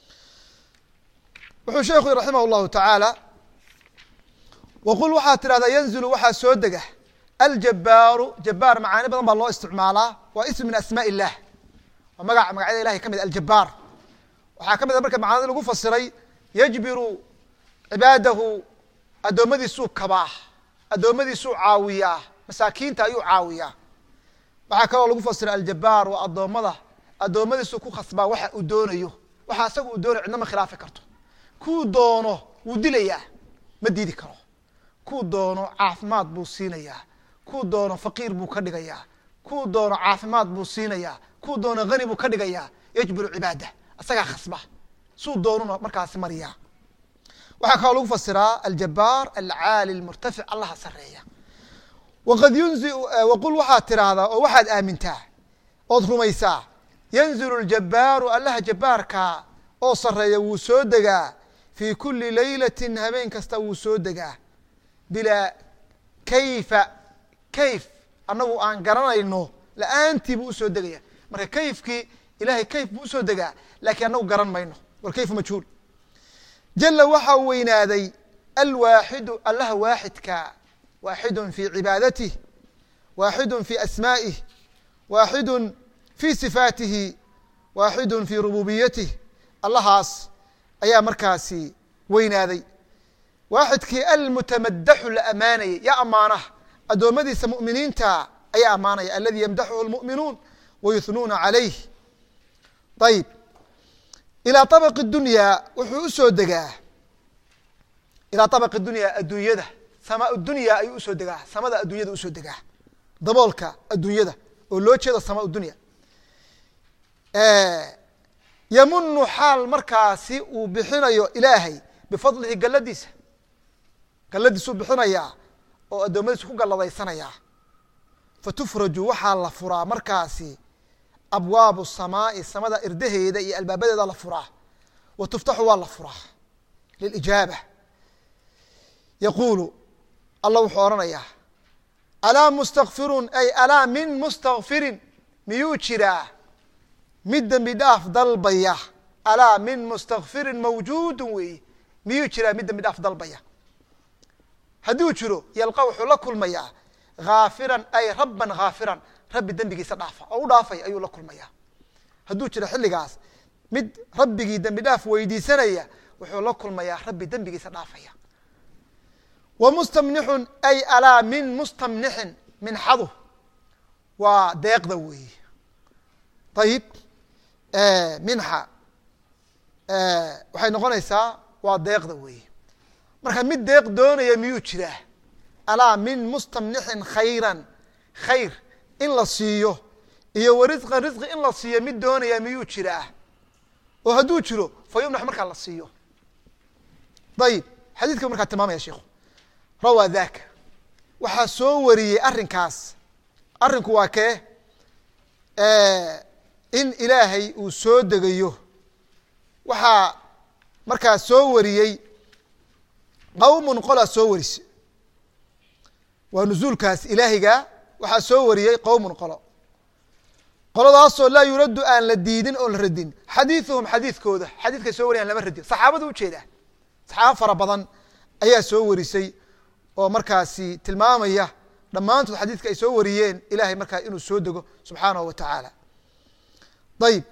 wuxuu sheekhu yii raximah llahu tacaala waqul waxaad tidhahdaa yanzilu waxaa soo dega aljabaaru jabaar macaani badan baa loo isticmaalaa waa ism min asmaa illah waa magac magacyada ilahay ka mid aljabaar waxaa ka mid a marka macaanida lagu fasiray yajbiru cibaadahu addoommadiisuu kabaa addoommadiisuu caawiyaa masaakiinta ayuu caawiyaa waxaa kaloo lagu fasiray aljabaar waa addoommada addoommadiisu ku khasbaa waxa uu doonayo waxa asaga uu doonayo cidna ma khilaafi karto kuu doono wuu dilayaa ma diidi karo kuu doono caafimaad buu siinayaa kuu doono faqiir buu ka dhigayaa kuu doono caafimaad buu siinayaa kuu doono hani buu ka dhigayaa yajburu cibaada isagaa khasba suu doonuna markaasi mariyaa waxaa kaloo lagu fasiraa aljabaar alcaali lmurtafic allaha sareeya waqad yunzi waqul waxaad tiraahdaa oo waxaad aamintaa ood rumaysaa yanzilu ljabaaru allaha jabaarka oo sareeya wuu soo degaa fii kuli laylatin habeen kasta wuu soo degaa bilaa kayfa kayf annagu aan garanayno la-aantii buu usoo degaya marka kayfkii ilahay kayf buu usoo degaa laakiin annagu garan mayno walkayfu majhuul jala waxaa weynaaday alwaaxidu allaha waaxidka waaxidun fi cibaadatih waaxidun fi asmaa'ih waaxidun fi sifaatihi waaxidun fi rububiyatih allahaas ayaa markaasi weynaaday waaxidkii almutamadaxu la amaanayay yaa amaanaha addoommadiisa mu'miniinta ayaa ammaanaya aladi yamdaxuhu lmu'minuun wayuhnuuna calayh ayib ilaa abaqi dunyaa wuxuu usoo degaa ilaa abaqi dunyaa adduunyada samaa dunya ayuu usoo degaa samada adduunyada usoo degaa daboolka adduunyada oo loo jeedo samaa dunya yamunu xaal markaasi uu bixinayo ilaahay bifadlihi galladiisa galladiisuu bixinayaa oo addoommadiisa ku galladaysanaya fatufraju waxaa la furaa markaasi abwaabu samaai samada irdaheeda iyo albaabadeeda la furaa wa tuftaxu waa la furaa lilijaaba yaquulu allah wuxuu odhanayaa alaa mustakfirun ay alaa min mustakfirin miyuu jiraa mid dembi dhaaf dalbaya alaa min mustakfirin mawjuudun weeye miyuu jiraa mid dembi dhaaf dalbaya hadduu jiro yalqa wuxuu la kulmayaa haafiran ay rabban haafiran rabbi dembigiisa dhaafa oo u dhaafay ayuu la kulmayaa hadduu jiro xilligaas mid rabbigii dembi dhaaf weydiisanaya wuxuu la kulmayaa rabbi dembigiisa dhaafaya wa mustamnixun ay alaa min mustamnixin minxadu waa deeqda weeye ayib minxa waxay noqonaysaa waa deeqda weeye marka mid deeq doonaya miyuu jiraa alaa min mustamnixin khayran khayr in la siiyo iyo wa risqan risqi in la siiyo mid doonaya miyuu jiraa oo hadduu jiro fa yumnax markaa la siiyo ayib xadiidka markaa tilmaamaya sheikhu rawaa daka waxaa soo wariyey arrinkaas arrinku waa kee in ilaahay uu soo degayo waxaa markaa soo wariyey qawmun qolaa soo warise waa nuzuulkaas ilaahiga waxaa soo wariyey qowmun qolo qoladaasoo laa yuraddu aan la diidin oon la radin xadiiuhum xadiidkooda xadiidkay soo wariyan lama radin saxaabadu ujeedaa saxaabo fara badan ayaa soo warisay oo markaasi tilmaamaya dhammaantood xadiidka ay soo wariyeen ilahay markaa inuu soo dego subxaanahu wa tacaala ayib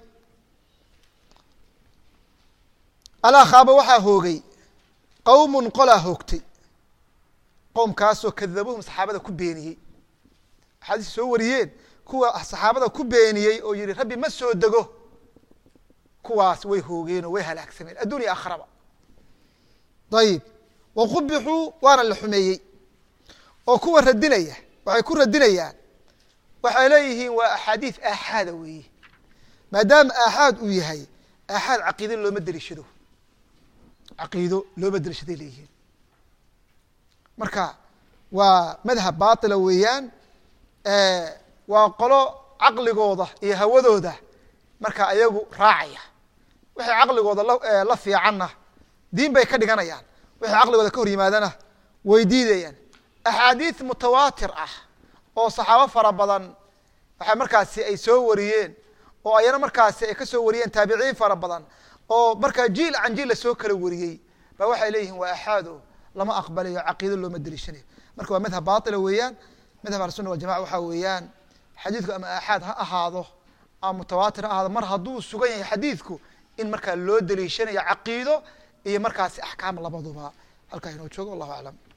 alaa khaaba waxaa hoogay qowmun qolaa hoogtay qowmkaasoo kadabuhum saxaabada ku beeniyey axaadiis soo wariyeen kuwa saxaabada ku beeniyey oo yihi rabbi ma soo dego kuwaas way hoogeen oo way halaagsameen addunya akhraba ayib waqubixuu waana la xumeeyey oo kuwa radinaya waxay ku radinayaan waxay leeyihiin waa axaadiis aaxaada weeye maadaama aaxaad uu yahay aaxaad caqiido looma deliishado caqiido looma delishaday leeyihiin marka waa madhab baatila weeyaan waa qolo caqligooda iyo hawadooda marka ayagu raacaya wixii caqligooda la la fiicanna diin bay ka dhiganayaan wixii caqligooda ka hor yimaadana way diidayaan axaadiis mutawaatir ah oo saxaabo fara badan waxay markaasi ay soo wariyeen oo ayana markaasi ay ka soo wariyeen taabiciin fara badan oo markaa jiil can jiil lasoo kala wariyey ba waxay leeyihiin waa axaado lama aqbalayo caqiido looma deliishanayo marka waa madhab baatila weeyaan madhab ahlusuna waljamaca waxaa weeyaan xadiidku ama aaxaad ha ahaado ama mutawaatir ha ahaado mar hadduu sugan yahay xadiidku in markaa loo deliishanayo caqiido iyo markaasi axkaam labaduba halkaa inoo joogo wallahu aclam